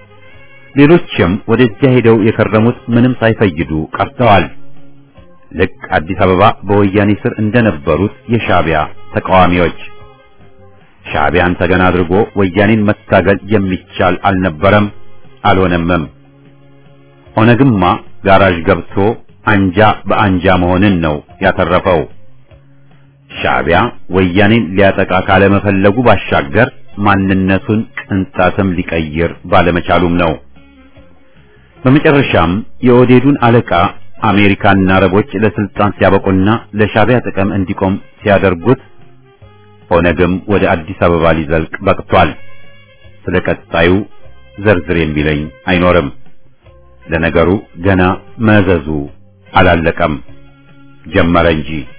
ሌሎችም ወደዚያ ሄደው የከረሙት ምንም ሳይፈይዱ ቀርተዋል። ልክ አዲስ አበባ በወያኔ ስር እንደነበሩት የሻቢያ ተቃዋሚዎች ሻቢያን ተገና አድርጎ ወያኔን መታገል የሚቻል አልነበረም፣ አልሆነምም። ኦነግማ ጋራዥ ገብቶ አንጃ በአንጃ መሆንን ነው ያተረፈው። ሻቢያ ወያኔን ሊያጠቃ ካለመፈለጉ ባሻገር ማንነቱን ቅንጣትም ሊቀይር ባለመቻሉም ነው። በመጨረሻም የኦዴዱን አለቃ አሜሪካና አረቦች ለስልጣን ሲያበቁና ለሻቢያ ጥቅም እንዲቆም ሲያደርጉት ኦነግም ወደ አዲስ አበባ ሊዘልቅ በቅቷል። ስለ ቀጣዩ ዘርዝር የሚለኝ አይኖርም። ለነገሩ ገና መዘዙ አላለቀም፣ ጀመረ እንጂ